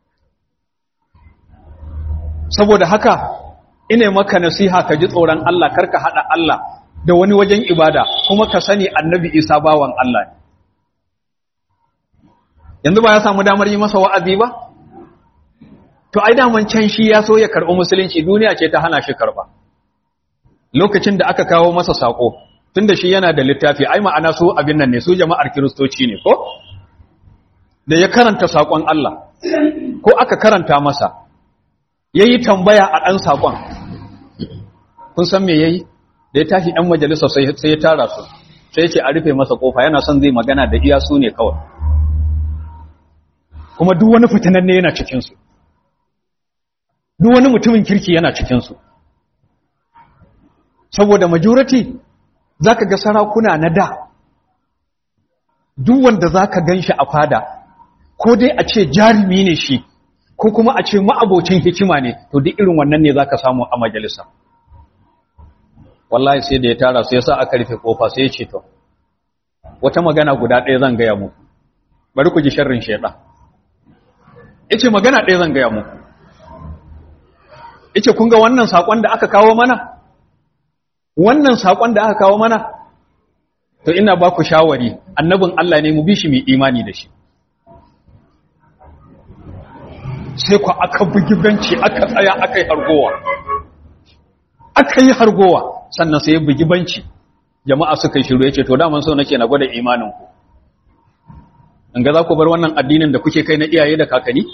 saboda haka ina maka nasiha ka ji tsoron allah karka haɗa allah da wani wajen ibada kuma ka sani annabi isa bawan Allah ne yanzu ba ya samu damar yi masa wa'azi ba to ai daman can shi ya so ya karɓi musulunci duniya ce ta hana shi karɓa lokacin da aka kawo masa saƙo tunda shi yana da littafi ai ma'ana su abin nan ne su jama'ar kiristoci ne ko da ya karanta saƙon Allah ko aka karanta masa yayi tambaya a ɗan saƙon kun san me yayi da ya tashi ɗan majalisa sai ya tara su sai ce a rufe masa ƙofa yana son zai magana da iya su ne kawai kuma duk wani fitinan ne yana cikinsu duk wani mutumin kirki yana cikinsu saboda majority za ka ga sarakuna na da duk wanda za ka gan shi a fada ko dai a ce jarumi ne shi ko kuma a ce ma'abocin hikima ne to duk irin wannan ne za ka samu a majalisa wallahi sai da ya tara sai yasa aka rufe kofa sai ya ce to wata magana guda ɗaya zan gaya muku bari ku ji sharrin shaidan yace magana ɗaya zan gaya muku yace kun ga wannan sakon da aka kawo mana wannan sakon da aka kawo mana to ina ba ku shawari annabin Allah ne mu bi shi mu imani da shi sai ku aka bugi benci aka tsaya aka yi hargowa aka yi hargowa sannan sai ya bugi banci jama'a suka yi shiru ya ce to daman so nake na gwada imaninku in ga za ku bar wannan addinin da kuke kai na iyaye da kakanni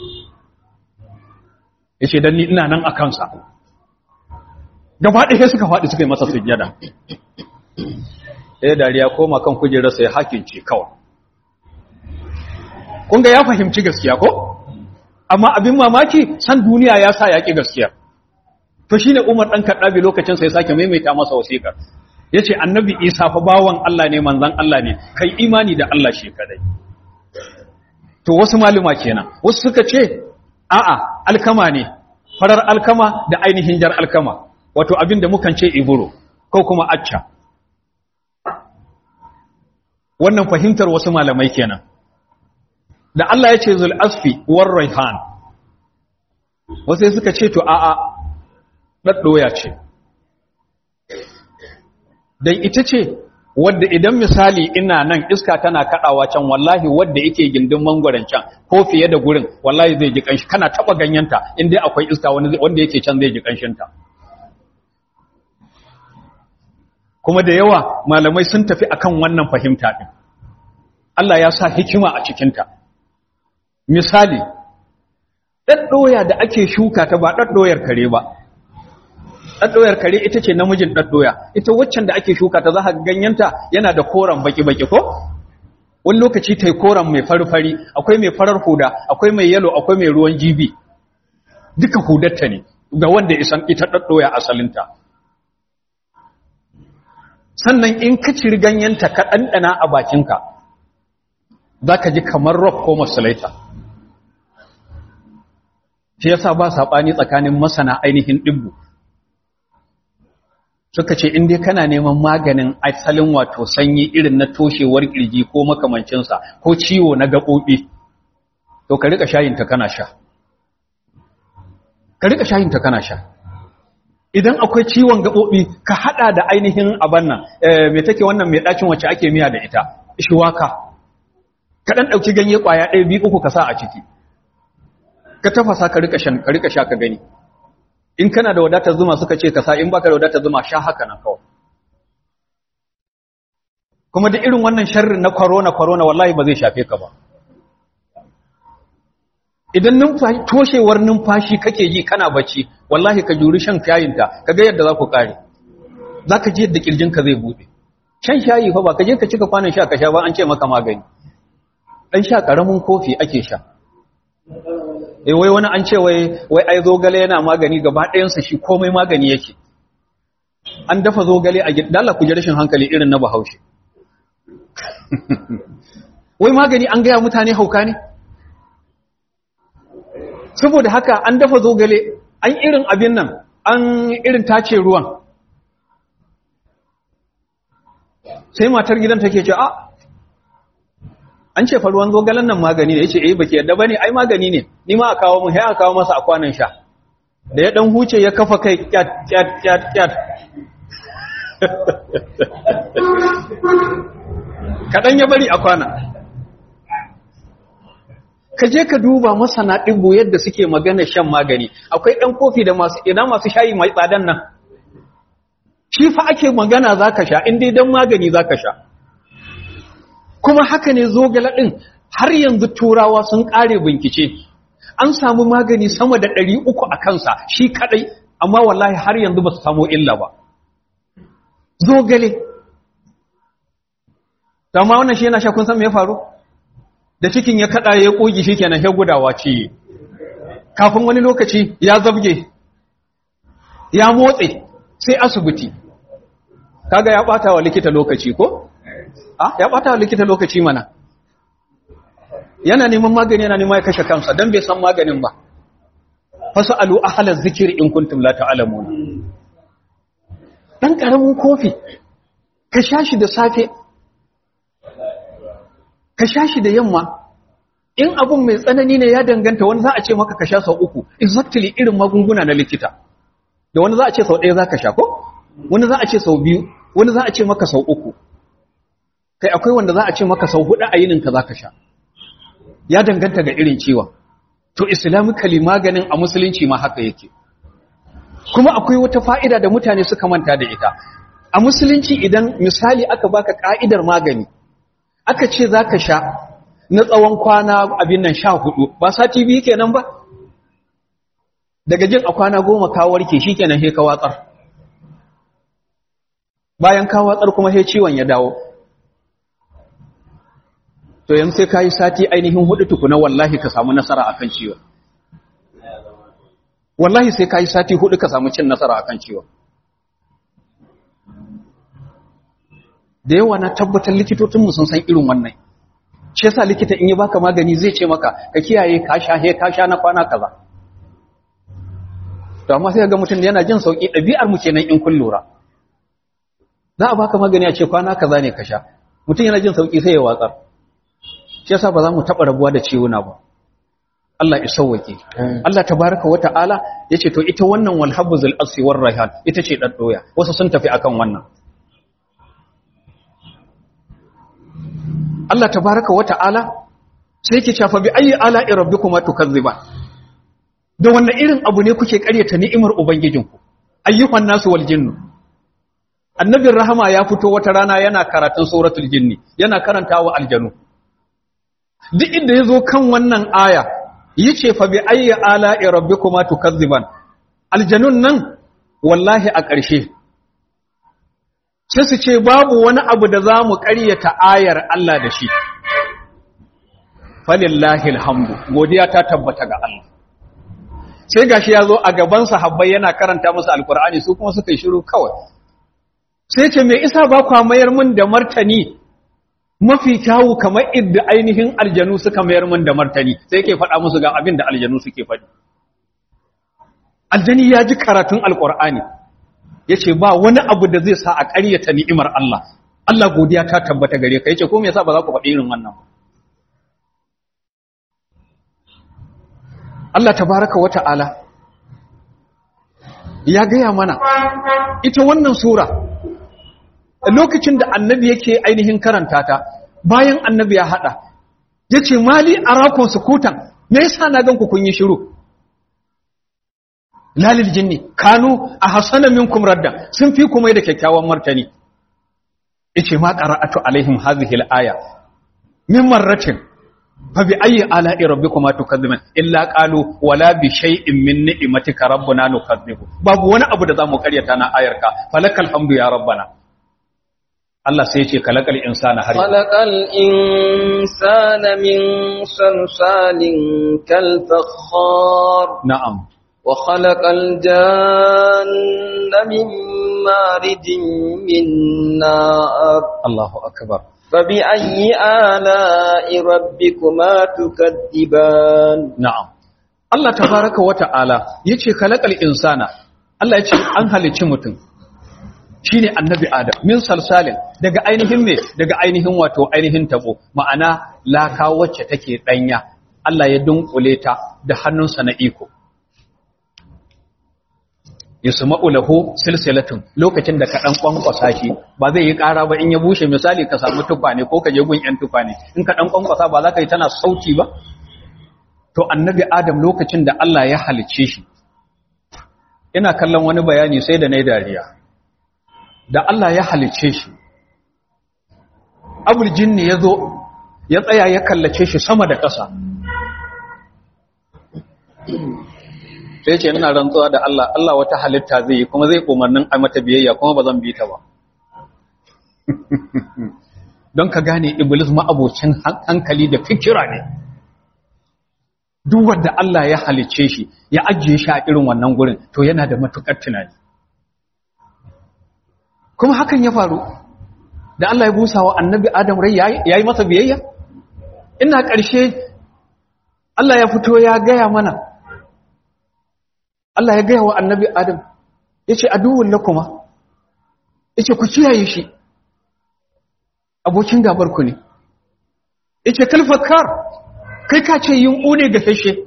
ya ce don ni ina nan a kansa gaba ɗaya suka faɗi suka yi masa sujjada ɗaya dariya koma kan kujerarsa ya hakince kawai kun ga ya fahimci gaskiya ko amma abin mamaki san duniya ya sa yaƙi gaskiya to shi ne umar ɗan kaɗabi lokacin sai sake maimaita masa wasiƙar ya ce annabi isa fa bawan Allah ne manzan Allah ne kai imani da Allah shi kadai to wasu maluma kenan wasu suka ce a'a alkama ne farar alkama da ainihin jar alkama wato abin da mukan ce iburo ko kuma acca wannan fahimtar wasu malamai kenan da Allah ya ce zul asfi war raihan wasu suka ce to a'a ɗaɗɗoya ce dan ita ce wadda idan misali ina nan iska tana kadawa can wallahi wadda yake gindin mangwaron can ko fiye da gurin wallahi zai ji kanshi kana taba ganyenta in dai akwai iska wanda yake can zai ji kanshinta kuma da yawa malamai sun tafi akan wannan fahimta din Allah ya sa hikima a cikinta misali ɗaɗɗoya da ake shuka ta ba ɗaɗɗoyar kare ba ɗaɗɗoyar kare ita ce namijin ɗaɗɗoya ita waccan da ake shuka ta za ka ganyenta yana da koren baki-baki ko wani lokaci ta yi koren mai fari-fari akwai mai farar huda akwai mai yalo akwai mai ruwan jibi duka hudarta ne ga wanda isan ita ɗaɗɗoya asalinta sannan in ka ciri ganyenta ka ɗanɗana a bakinka za ka ji kamar rock ko masalaita shi yasa ba saɓani tsakanin masana ainihin ɗibbu suka ce in dai kana neman maganin asalin wato sanyi irin na toshewar kirji ko makamancinsa ko ciwo na gaɓoɓi to ka rika shayinta kana sha ka rika shayinta kana sha idan akwai ciwon gaɓoɓi ka haɗa da ainihin abin nan mai take wannan mai ɗacin wacce ake miya da ita shiwaka ka ɗan ɗauki ganye ƙwaya ɗaya biyu uku ka sa a ciki ka tafasa ka rika sha ka gani in kana da wadatar zuma suka ce ka sa in baka da wadatar zuma sha haka nan kawai kuma da irin wannan sharrin na corona corona wallahi ba zai shafe ka ba idan numfashi toshewar numfashi kake ji kana bacci wallahi ka juri shan kayinta kaga yadda za ku kare zaka ji yadda kirjinka zai bude shan shayi fa ba ka je ka cika kwanan sha ka sha ba an ce maka magani dan sha karamin kofi ake sha eh wai wani an ce wai wai ai zogale yana magani gaba ɗayansa shi komai magani yake an dafa zogale a gidan Allah ku ji rashin hankali irin na Bahaushe wai magani an gaya mutane hauka ne saboda haka an dafa zogale an irin abin nan an irin tace ruwan sai matar gidan take ce a an ce fa ruwan zogalen nan magani ne yace eh baki yadda bane ai magani ne ni ma a kawo mu sai a kawo masa a kwanan sha da ya dan huce ya kafa kai kyat kyat kyat kyat kadan ya bari a kwana ka je ka duba masana ɗibo yadda suke magana shan magani akwai ɗan kofi da masu ina masu shayi mai tsadan nan shi fa ake magana zaka sha in dai dan magani zaka sha kuma haka ne zogala ɗin har yanzu turawa sun ƙare bincike an samu magani sama da ɗari uku a kansa shi kaɗai amma wallahi har yanzu ba su samu illa ba zogale amma wannan shi yana sha kun san me ya faru da cikin ya kaɗa ya ƙogi shi kenan ya gudawa ce kafin wani lokaci ya zabge ya motse sai asibiti kaga ya ɓata wa likita lokaci ko? Ah, ya ɓata wa likita lokaci mana. Yana neman magani yana neman ya kashe kansa don bai san maganin ba. Fasu alu ahalar zikiri in kuntum la ta'alamuna. Ɗan ƙaramin kofi, ka sha shi da safe, ka sha shi da yamma, in abun mai tsanani ne ya danganta wani za a ce maka ka sha sau uku, exactly irin magunguna na likita. Da wani za a ce sau ɗaya za ka sha ko? Wani za a ce sau biyu, wani za a ce maka sau uku. kai akwai wanda za a ce maka sau hudu a yininka za ka sha ya danganta ga irin ciwon to islamically maganin a musulunci ma haka yake kuma akwai wata fa'ida da mutane suka manta da ita a musulunci idan misali aka baka ka'idar magani aka ce za ka sha na tsawon kwana abin nan sha hudu ba sati biyu kenan ba daga jin a kwana goma ka warke shi kenan he ka watsar bayan ka watsar kuma he ciwon ya dawo to yanzu sai ka yi sati ainihin hudu tukuna wallahi ka samu nasara a kan ciwon wallahi sai ka yi sati hudu ka samu cin nasara a kan ciwon da yawa na tabbatar likitocinmu sun san irin wannan shi yasa likita in yi baka magani zai ce maka ka kiyaye ka sha he ka sha na kwana kaza to amma sai ga mutum yana jin sauki ɗabi'ar mu kenan in kun lura za a baka magani a ce kwana kaza ne ka sha mutum yana jin sauki sai ya watsar shi yasa ba za mu taɓa rabuwa da ciwuna ba Allah ya sauwake Allah tabaraka wata'ala yace to ita wannan wal habzul asfi war rayhan ita ce dan doya wasu sun tafi akan wannan Allah tabaraka wa ta'ala sai yake cewa bi ayi ala'i rabbikuma tukazziban da wannan irin abu ne kuke ƙaryata ni'imar ubangijinku ayyuhan nasu wal jinnu annabin rahama ya fito wata rana yana karatun suratul jinni yana karantawa aljanu duk inda yazo kan wannan aya yace fa bi ayyi ala'i rabbikuma tukazziban aljanun nan wallahi a ƙarshe sai su ce babu wani abu da zamu ƙaryata ayar Allah da shi falillahi alhamdu godiya ta tabbata ga Allah sai gashi yazo a gaban sahabbai yana karanta musu alqur'ani su kuma suka yi shiru kawai sai ce me isa ba kwa mayar min da martani mafi kyawu kamar idda ainihin aljanu suka mayar min da martani sai yake faɗa musu ga abin da aljanu suke faɗi aljani ya ji karatun alqur'ani yace ba wani abu da zai sa a ƙaryata ni'imar Allah Allah godiya ta tabbata gare ka yace ko me yasa ba za ku faɗi irin wannan ba Allah tabaraka wata'ala ya gaya mana ita wannan sura lokacin da annabi yake ainihin karanta ta bayan annabi ya hada yace mali arakun sukutan me yasa na ganku kun yi shiru lalil jinni kanu ahsana minkum radda sun fi kuma da kyakkyawan martani yace ma qara'atu alaihim hadhihi al-aya min marratin fa bi ayyi ala'i rabbikuma tukazziban illa qalu wala bi shay'in min ni'matika rabbuna nukazzibu babu wani abu da zamu karyata na ayarka falakal hamdu ya rabbana Allah sai ya ce kalakal insana har khalaqal insana min salsalin kal fakhar na'am wa khalaqal janna min marijin min nar Allahu akbar فبأي آلاء ربكما تكذبان na'am Allah tabaraka wa ta'ala yace kalakal insana Allah yace an halicci mutum shine annabi Adam min salsalin daga ainihin me daga ainihin wato ainihin tabo ma'ana laka wacce take danya Allah ya dunkule ta da hannunsa na iko yusma'u lahu silsilatun lokacin da ka dan kwankwasa shi ba zai yi ƙara ba in ya bushe misali ka samu tukwane ko ka je gun yan tukwane in ka dan kwankwasa ba za ka yi tana sauti ba to annabi adam lokacin da Allah ya halicce shi ina kallon wani bayani sai da nayi dariya da Allah ya halicce shi abul jinni yazo ya tsaya ya kallace shi sama da ƙasa sai ce ina rantsuwa da Allah Allah wata halitta zai yi kuma zai umarnin a mata biyayya kuma ba zan bi ta ba don ka gane iblis ma'abocin hankali da fikira ne duk wanda Allah ya halicce shi ya ajiye shi a irin wannan gurin to yana da matukar tunani kuma hakan ya faru da Allah ya busa wa annabi Adam rai yayi masa biyayya ina ƙarshe Allah ya fito ya gaya mana Allah ya gaya wa annabi Adam ya ce aduwun lakuma ya ce ku kiyaye shi abokin gabarku ne ya ce kalfakar kai ka ce yin ƙune ga fashe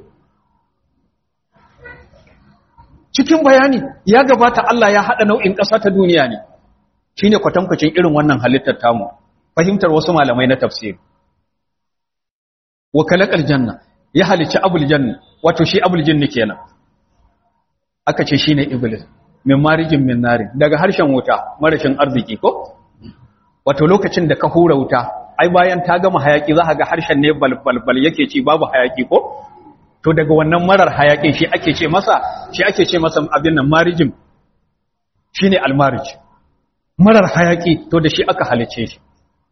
cikin bayani ya gabata Allah ya haɗa nau'in ƙasa ta duniya ne shi ne kwatankwacin irin wannan halittar tamu fahimtar wasu malamai na tafsir wakalakar janna ya halicci abul janna wato shi abul jinni kenan aka ce shine iblis min marijin min nari daga harshen wuta marashin arziki ko wato lokacin da ka hura wuta ai bayan ta gama hayaki za ka ga harshen ne balbalbal yake ci babu hayaki ko to daga wannan marar hayakin shi ake ce masa shi ake ce masa abin nan marijin shine almarij marar hayaki to da shi aka halice shi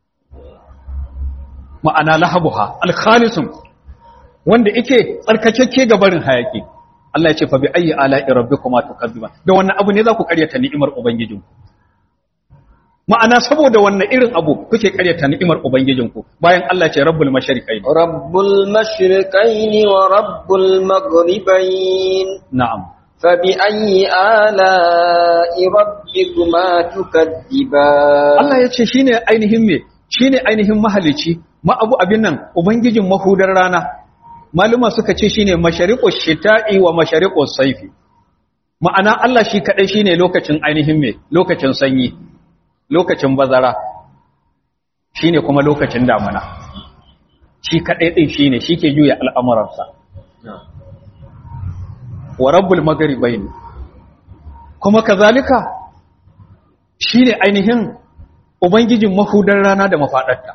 ma'ana lahabuha alkhalisun wanda yake tsarkakeke ga barin hayaki Allah ya ce fa bi ayyi ala'i rabbikuma tukazziban da wannan abu ne za ku karyata ni'imar ubangijinku ma'ana saboda wannan irin abu kuke karyata ni'imar ubangijinku bayan Allah ya ce rabbul mashriqain rabbul mashriqain wa rabbul maghribain na'am fa bi ayyi ala'i rabbikuma tukazziban Allah ya ce shine ainihin me shine ainihin mahalici ma abu abin nan ubangijin mahudar rana maluma suka ce shine mashariqus shita'i wa mashariqus saifi ma'ana Allah shi kadai shine lokacin ainihin me lokacin sanyi lokacin bazara shine kuma lokacin damuna shi kadai din shine ke juya al'amuransa wa rabbul magharibain kuma kazalika shine ainihin ubangijin mahudar rana da mafadarta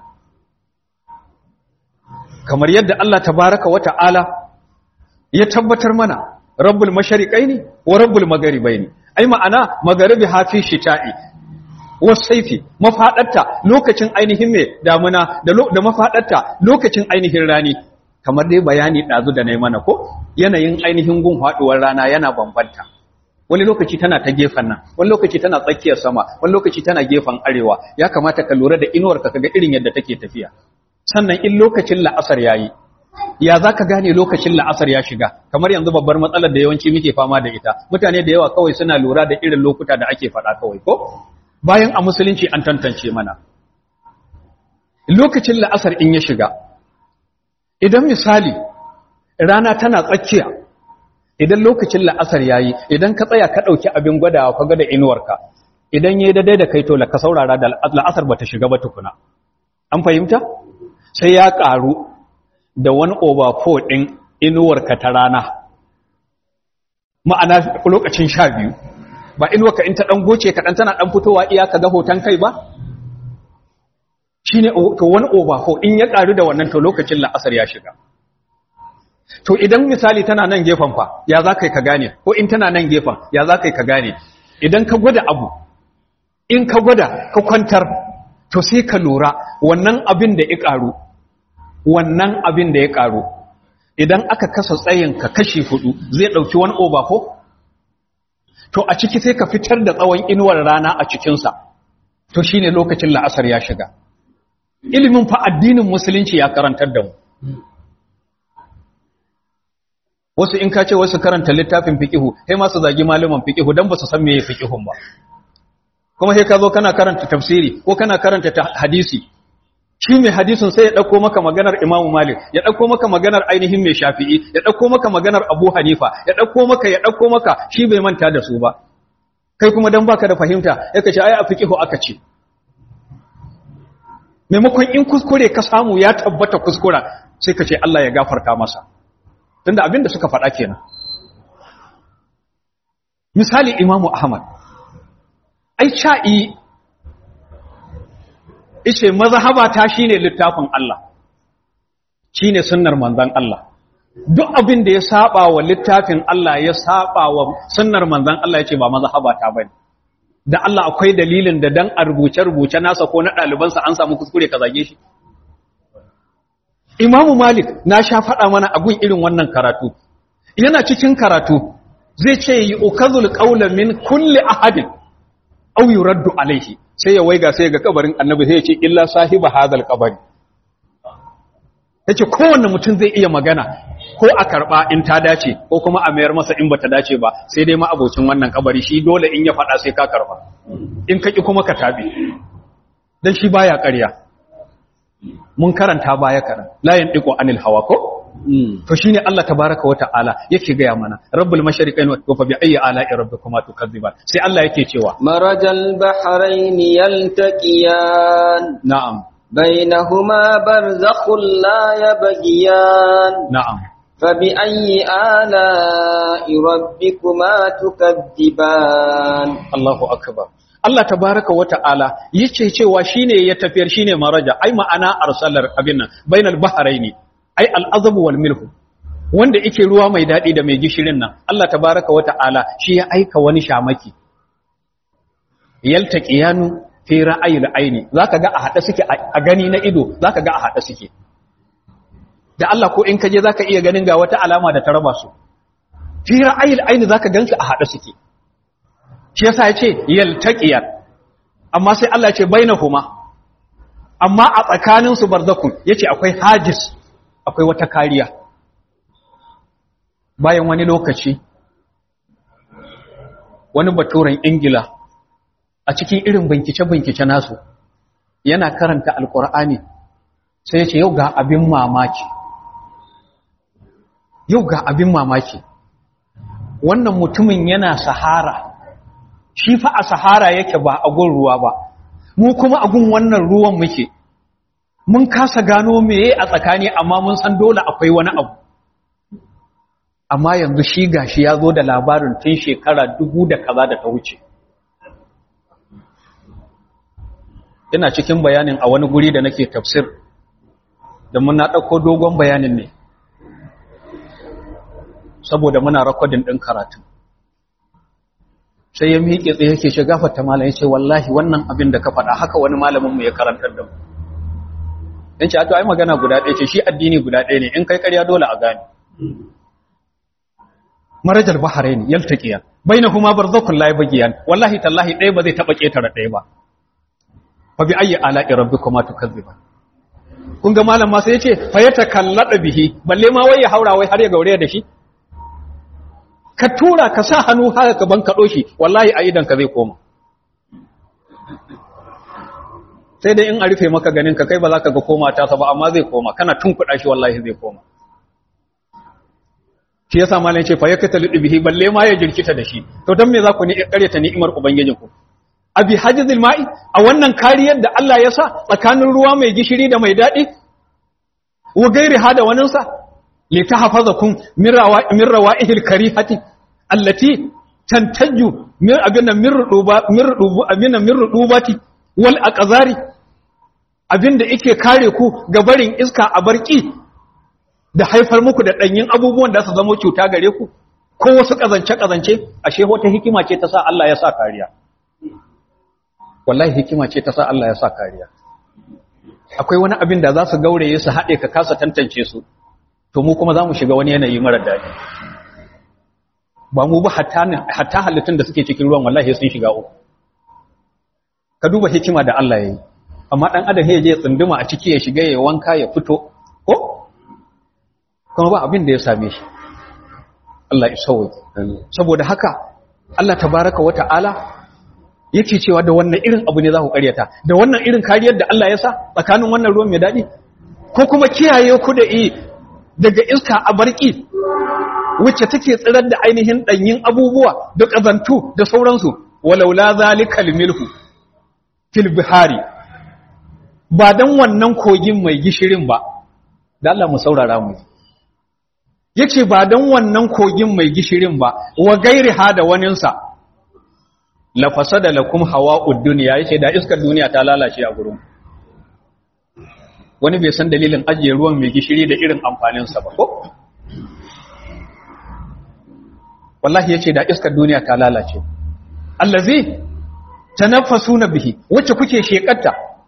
kamar yadda Allah tabaraka wa ta'ala ya tabbatar mana rabbul mashariqaini wa rabbul magharibaini ai ma'ana magharibi hafi shita'i wasaifi mafadarta lokacin ainihin me damuna da da mafadarta lokacin ainihin rani kamar dai bayani dazu da nayi mana ko yanayin ainihin gun faduwar rana yana bambanta wani lokaci tana ta gefen nan wani lokaci tana tsakiyar sama wani lokaci tana gefen arewa ya kamata ka lura da inuwar ka kaga irin yadda take tafiya sannan in lokacin la'asar yayi ya za ka gane lokacin la'asar ya shiga kamar yanzu babbar matsalar da yawanci muke fama da ita mutane da yawa kawai suna lura da irin lokuta da ake faɗa kawai ko bayan a musulunci an tantance mana lokacin la'asar in ya shiga idan misali rana tana tsakiya idan lokacin la'asar ya yi idan ka tsaya ka ɗauki abin gwadawa ka gwada inuwarka idan ya yi daidai da kai to ka saurara da la'asar ba ta shiga ba tukuna an fahimta sai ya ƙaru da wani overflow ɗin inuwarka ta rana ma'ana lokacin sha biyu ba inuwarka in ta ɗan goce kaɗan tana ɗan fitowa iya ka ga hoton kai ba shi ne to wani overflow in ya ƙaru da wannan to lokacin la'asar ya shiga to idan misali tana nan gefen fa ya za ka yi ka gane ko in tana nan gefen ya za ka yi ka gane idan ka gwada abu in ka gwada ka kwantar to sai ka lura wannan abin da ya ƙaru wannan abin da ya ƙaru idan aka kasa tsayinka kashi hudu zai ɗauki wani overflow to a ciki sai ka fitar da tsawon inuwar rana a cikinsa to shine lokacin la'asar ya shiga ilimin fa addinin musulunci ya karantar da mu wasu in ka ce wasu karanta littafin fiqihu sai ma su zagi malaman fiqihu dan ba su san meye fiqihun ba kuma sai ka zo kana karanta tafsiri ko kana karanta hadisi shi mai hadisin sai ya ɗauko maka maganar imamu malik ya ɗauko maka maganar ainihin mai shafi'i ya ɗauko maka maganar abu hanifa ya ɗauko maka ya ɗauko maka shi bai manta da su ba kai kuma don baka da fahimta ya kace ai a fiqihu aka ce maimakon in kuskure ka samu ya tabbata kuskura sai ka ce Allah ya gafarta masa tunda abin da suka faɗa kenan misali imamu ahmad ai cha'i ishe mazhaba ta shine littafin Allah shine sunnar manzon Allah duk abin da ya saba wa littafin Allah ya saba wa sunnar manzon Allah yace ba mazhaba ta bane da Allah akwai dalilin da dan a rubuce rubuce nasa ko na ɗalibansa an samu kuskure ka zage shi Imam Malik na sha faɗa mana a gun irin wannan karatu yana cikin karatu zai ce yi ukazul qawla min kulli ahadin aw yuraddu alaihi sai ya waiga sai ga kabarin annabi sai ya ce illa sahiba hadal qabari yace kowanne mutum zai iya magana ko a karba in ta dace ko kuma a mayar masa in bata dace ba sai dai ma abocin wannan kabari shi dole in ya fada sai ka karba in kaki kuma ka tabi dan shi baya ƙarya mun karanta baya karan la yandiqu anil hawa ko to shine Allah tabaaraka wa ta'ala yake ga mana rabbul mashariqain wa fa bi ayyi ala'i rabbikuma tukadziban sai Allah yake cewa marajal bahrain yaltaqiyan na'am bainahuma barzakhun la yabghiyan na'am فبأي آلاء ربكما تكذبان Allahu akbar Allah tabaraka wa ta'ala yace cewa shine ya tafiyar shine maraja ai ma'ana arsalar abin nan bainal bahraini ai al'azabu wal milhu wanda yake ruwa mai dadi da mai gishirin nan Allah tabaraka wa ta'ala shi ya aika wani shamaki yaltaqiyanu fi ra'ayil aini zaka ga a hada suke a gani na ido zaka ga a hada suke da Allah ko in kaje zaka iya ganin ga wata alama da ta raba su fi ra'ayil aini zaka gansu a hada suke shi yasa yace yaltaqiyat amma sai Allah yace bainahuma amma a tsakanin su barzakun yace akwai hajis akwai wata kariya bayan wani lokaci wani baturen ingila a cikin irin bincike-bincike nasu yana karanta alkur'ani sai yace yau ga abin mamaki yau ga abin mamaki wannan mutumin yana sahara shi fa a sahara yake ba a gun ruwa ba mu kuma a gun wannan ruwan muke mun kasa gano meye a tsakani amma mun san dole akwai wani abu amma yanzu shi gashi ya zo da labarin tun shekara dubu da kaza da ta wuce ina cikin bayanin a wani guri da nake tafsir da muna ɗauko dogon bayanin ne saboda muna rakodin ɗin karatu sai ya miƙe tsaye yake shiga fata malam ya ce wallahi wannan abin da ka faɗa haka wani malaminmu ya karantar da mu in ce ai magana guda ɗaya ce shi addini guda ɗaya ne in kai ƙarya dole a gane marajal bahrain yaltaqiyan bainahuma barzakhun la yabghiyan wallahi tallahi ɗaya ba zai taba ketare ɗaya ba fa bi ayyi ala'i rabbikuma tukazziban kun ga malam ma sai yace fa yatakallada bihi balle ma wai ya haura wai har ya gaure da shi ka tura ka sa hannu haka ka ban kaɗo shi wallahi a idan ka zai koma sai dai in a rufe maka ganin ka kai ba za ka ga koma ta ba amma zai koma kana tunkuɗa shi wallahi zai koma shi yasa malam ce fa yakata bihi balle ma ya jirkita da shi to dan me za ku ni ƙaryata ni'imar ubangijin ku abi hajizil ma'i a wannan kariyar da Allah ya sa tsakanin ruwa mai gishiri da mai daɗi wa gairi hada waninsa li tahfazakum min min rawa'ihil karihati allati tantaju min abinna min ruduba min rudubu abinna min rudubati wal aqzari abinda yake kare ku ga barin iska a barki da haifar muku da danyin abubuwan da su zama cuta gare ku ko wasu kazance kazance ashe wata hikima ce ta sa Allah ya sa kariya wallahi hikima ce ta sa Allah ya sa kariya akwai wani abin da za su gauraye su haɗe ka kasa tantance su to mu kuma za mu shiga wani yanayi mara daɗi ba mu ba hatta halittun da suke cikin ruwan wallahi sun shiga uku ka duba hikima da Allah ya yi amma ɗan adam ya je ya tsunduma a ciki ya shiga ya wanka ya fito ko kuma ba abin da ya same shi Allah ya sauwa saboda haka Allah tabaraka wa ta'ala yake cewa da wannan irin abu ne za ku karyata da wannan irin kariyar da Allah ya sa tsakanin wannan ruwan mai daɗi ko kuma kiyaye ku da i daga iska a barki wacce take tsirar da ainihin ɗanyin abubuwa da ƙazantu da sauransu walaula zalikal milhu fil bihari ba dan wannan kogin mai gishirin ba da Allah mu saurara mu yace ba dan wannan kogin mai gishirin ba wa gairi ha da waninsa la fasada lakum hawa'ud dunya yace da iskar duniya ta lalace a gurin wani bai san dalilin ajiye ruwan mai gishiri da irin amfanin sa ba ko wallahi yace da iskar duniya ta lalace allazi tanaffasuna bihi wacce kuke shekatta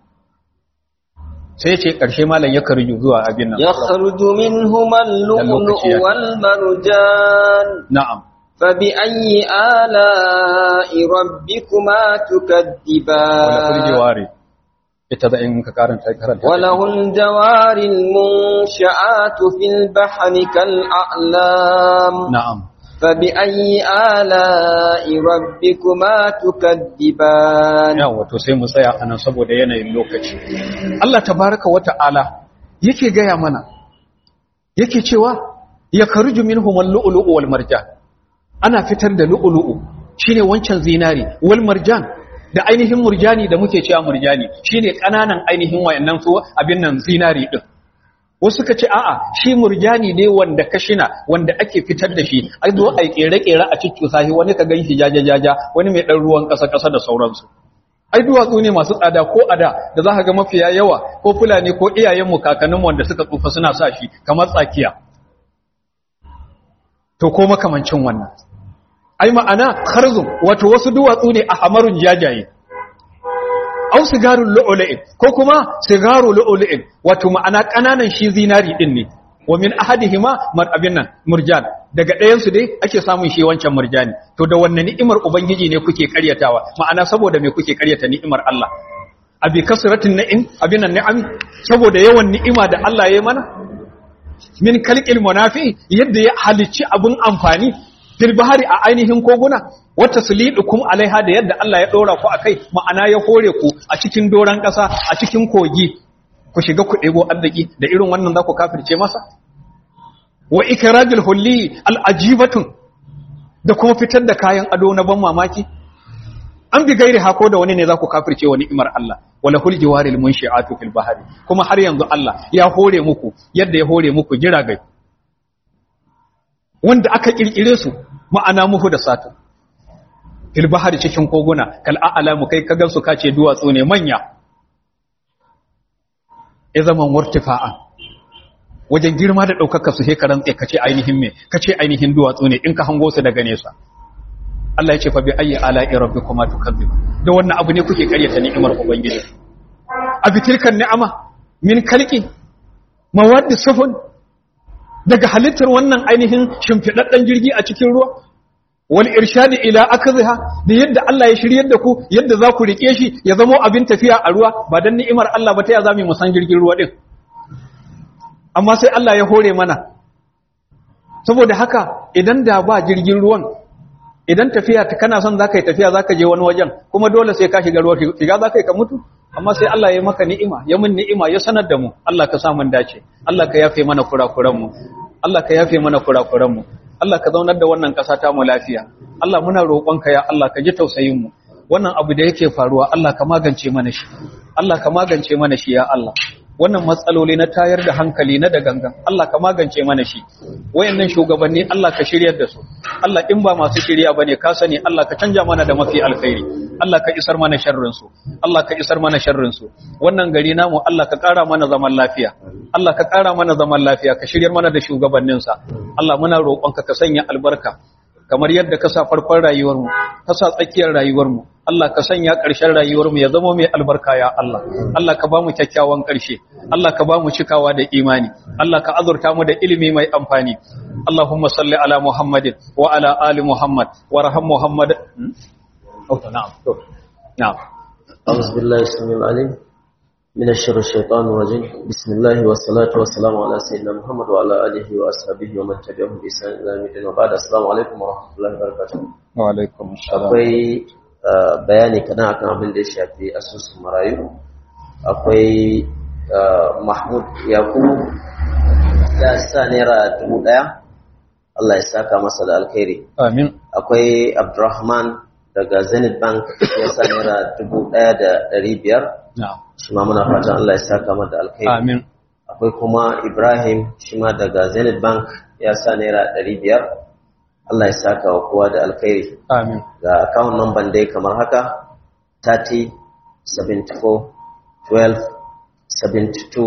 sai yace karshe malam ya karju zuwa abin nan yakhruju minhuma al-lu'lu'u wal marjan na'am فبأي آلاء ربكما تكذبان وله الجوار ita da in ka karanta karanta وله الجوار المنشآت في البحر كالأعلام na'am فبأي آلاء ربكما تكذبان yawa to sai mu tsaya anan saboda yanayin lokaci Allah tabaraka wa ta'ala yake gaya mana yake cewa ya karuju minhum al-lu'lu'u wal marjan ana fitar da lu'lu'u shine wancan zinari wal marjan da ainihin murjani da muke cewa murjani shine kananan ainihin wayannan su abin nan zinari din wasu suka ce a'a shi murjani ne wanda kashina wanda ake fitar da shi ai zo ai kere-kere a cikin sahi wani ka ganshi jaja-jaja wani mai dan ruwan kasa-kasa da sauransu ai duwatsu ne masu tsada ko ada da za ka ga mafiya yawa ko fulani ko iyayenmu kakanninmu wanda suka tsufa suna sa shi kamar tsakiya to ko makamancin wannan ai ma'ana kharzum wato wasu duwatsu ne a hamarun jajaye au sigarul lu'lu'in ko kuma sigarul lu'lu'in wato ma'ana kananan shi zinari din ne wa min ahadihima mar abin nan murjan daga ɗayan su dai ake samun shi wancan murjani to da wannan ni'imar ubangiji ne kuke karyatawa ma'ana saboda me kuke karyata ni'imar Allah abi kasratin na'im abin nan ni'am saboda yawan ni'ima da Allah ya yi mana min kalqil munafi yadda ya halicci abun amfani fil bahari a ainihin koguna wata sulidukum alaiha da yadda Allah ya dora ku akai ma'ana ya hore ku a cikin doran kasa a cikin kogi ku shiga ku ɗebo arziki da irin wannan za ku kafirce masa wa ikrajul hulli al'ajibatun da kuma fitar da kayan ado na ban mamaki an bi gairi hako da wani ne za ku kafirce wa ni'imar Allah wala hul jiwaril munshi'atu fil bahri kuma har yanzu Allah ya hore muku yadda ya hore muku jiragai wanda aka kirkire su ma'ana muhu da satu fil bahri cikin koguna kal a'lamu kai ka gansu kace duwatsu ne manya ya zaman wartifa'an wajen girma da ɗaukaka su shekaran tsaye kace ainihin me kace ainihin duwatsu ne in ka hango su daga nesa Allah ya ce fa bi ayyi ala'i rabbikuma tukadzib da wannan abu ne kuke karyata ni'imar ubangiji a bitilkan ni'ama min kalqi mawaddi sufun daga halittar wannan ainihin shimfidaddan jirgi a cikin ruwa wal irshadi ila akziha da yadda Allah ya shiryar da ku yadda za ku rike shi ya zama abin tafiya a ruwa ba dan ni'imar Allah ba ta ya zamu mu san jirgin ruwa din amma sai Allah ya hore mana saboda haka idan da ba jirgin ruwan idan tafiya ta kana son zaka yi tafiya zaka je wani wajen kuma dole sai ka shiga ruwa shiga zaka yi ka mutu amma sai Allah ya maka ni'ima ya mun ni'ima ya sanar da mu Allah ka sa mun dace Allah ka yafe mana kurakuran mu Allah ka yafe mana kurakuran mu Allah ka zaunar da wannan ƙasa ta mu lafiya Allah muna roƙonka ya Allah ka ji tausayin mu wannan abu da yake faruwa Allah ka magance mana shi Allah ka magance mana shi ya Allah wannan matsaloli na tayar da hankali na da gangan Allah ka magance mana shi wayannan shugabanni Allah ka shiryar da su Allah in ba masu shirya bane ka sani Allah ka canja mana da mafi alkhairi Allah ka isar mana sharrin su Allah ka isar mana sharrin su wannan gari namu Allah ka ƙara mana zaman lafiya Allah ka ƙara mana zaman lafiya ka shiryar mana da shugabannin sa Allah muna roƙonka ka sanya albarka kamar yadda ka sa farkon rayuwar mu ka sa tsakiyar rayuwar mu Allah ka sanya ƙarshen rayuwarmu ya zama mai albarka ya Allah Allah ka ba mu kyakkyawan ƙarshe Allah ka ba mu cikawa da imani Allah ka azurta mu da ilimi mai amfani Allahumma salli ala Muhammadin wa ala ali Muhammad wa raham Muhammad Oh na'am na'am أعوذ بالله السميع العليم من الشر الشيطان الرجيم بسم الله والصلاة والسلام على سيدنا محمد وعلى آله وأصحابه ومن تبعهم بإحسان إلى يوم الدين وبعد السلام عليكم ورحمة الله وبركاته wa alaikum assalam akwai uh, bayani kana akan abin da ya shafi asusun marayu akwai uh, mahmud yakubu ya sa naira dubu daya Allah ya saka masa da alkhairi amin akwai abdurrahman daga zenith bank ya sa naira dubu daya da dari biyar na'am shi ma muna fatan Allah ya saka masa da alkhairi amin akwai kuma ibrahim shi ma daga zenith bank ya sa naira dari biyar Allah ya saka wa kowa da alkhairi amin ga account number dai kamar haka 30 74 12 72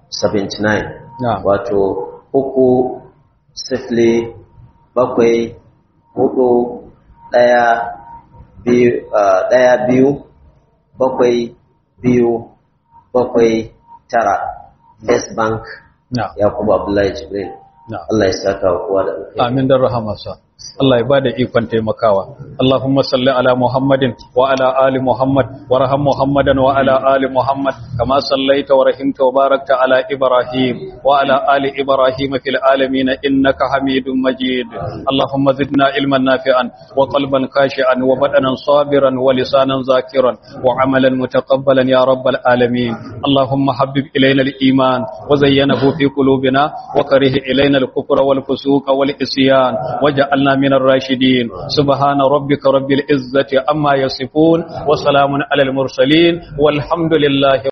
79 na'am wato uku sifili bakwai hudu daya biyu ah, daya biyu bakwai biyu bakwai tara First Bank na'am Yakubu Abdullahi Jibril na'am Allah ya saka wa kowa da alkhairi amin dan rahamarsa Allah ya bada ikon taimakawa Allahumma salli ala Muhammadin wa ala ali Muhammad warham Muhammadan wa ala ali Muhammad kama sallaita wa rahimta wa barakta ala Ibrahim wa ala ali Ibrahim fil alamin innaka Hamidum Majid Allahumma zidna ilman nafi'an wa qalban khashi'an wa badanan sabiran wa lisanan zakiran wa amalan mutaqabbalan ya rabbal alamin Allahumma habbib ilayna al-iman wa zayyanahu fi qulubina wa karih ilayna al-kufra wal fusuqa wal isyan waj'alna من الراشدين سبحان ربك رب العزة أما يصفون وسلام على المرسلين والحمد لله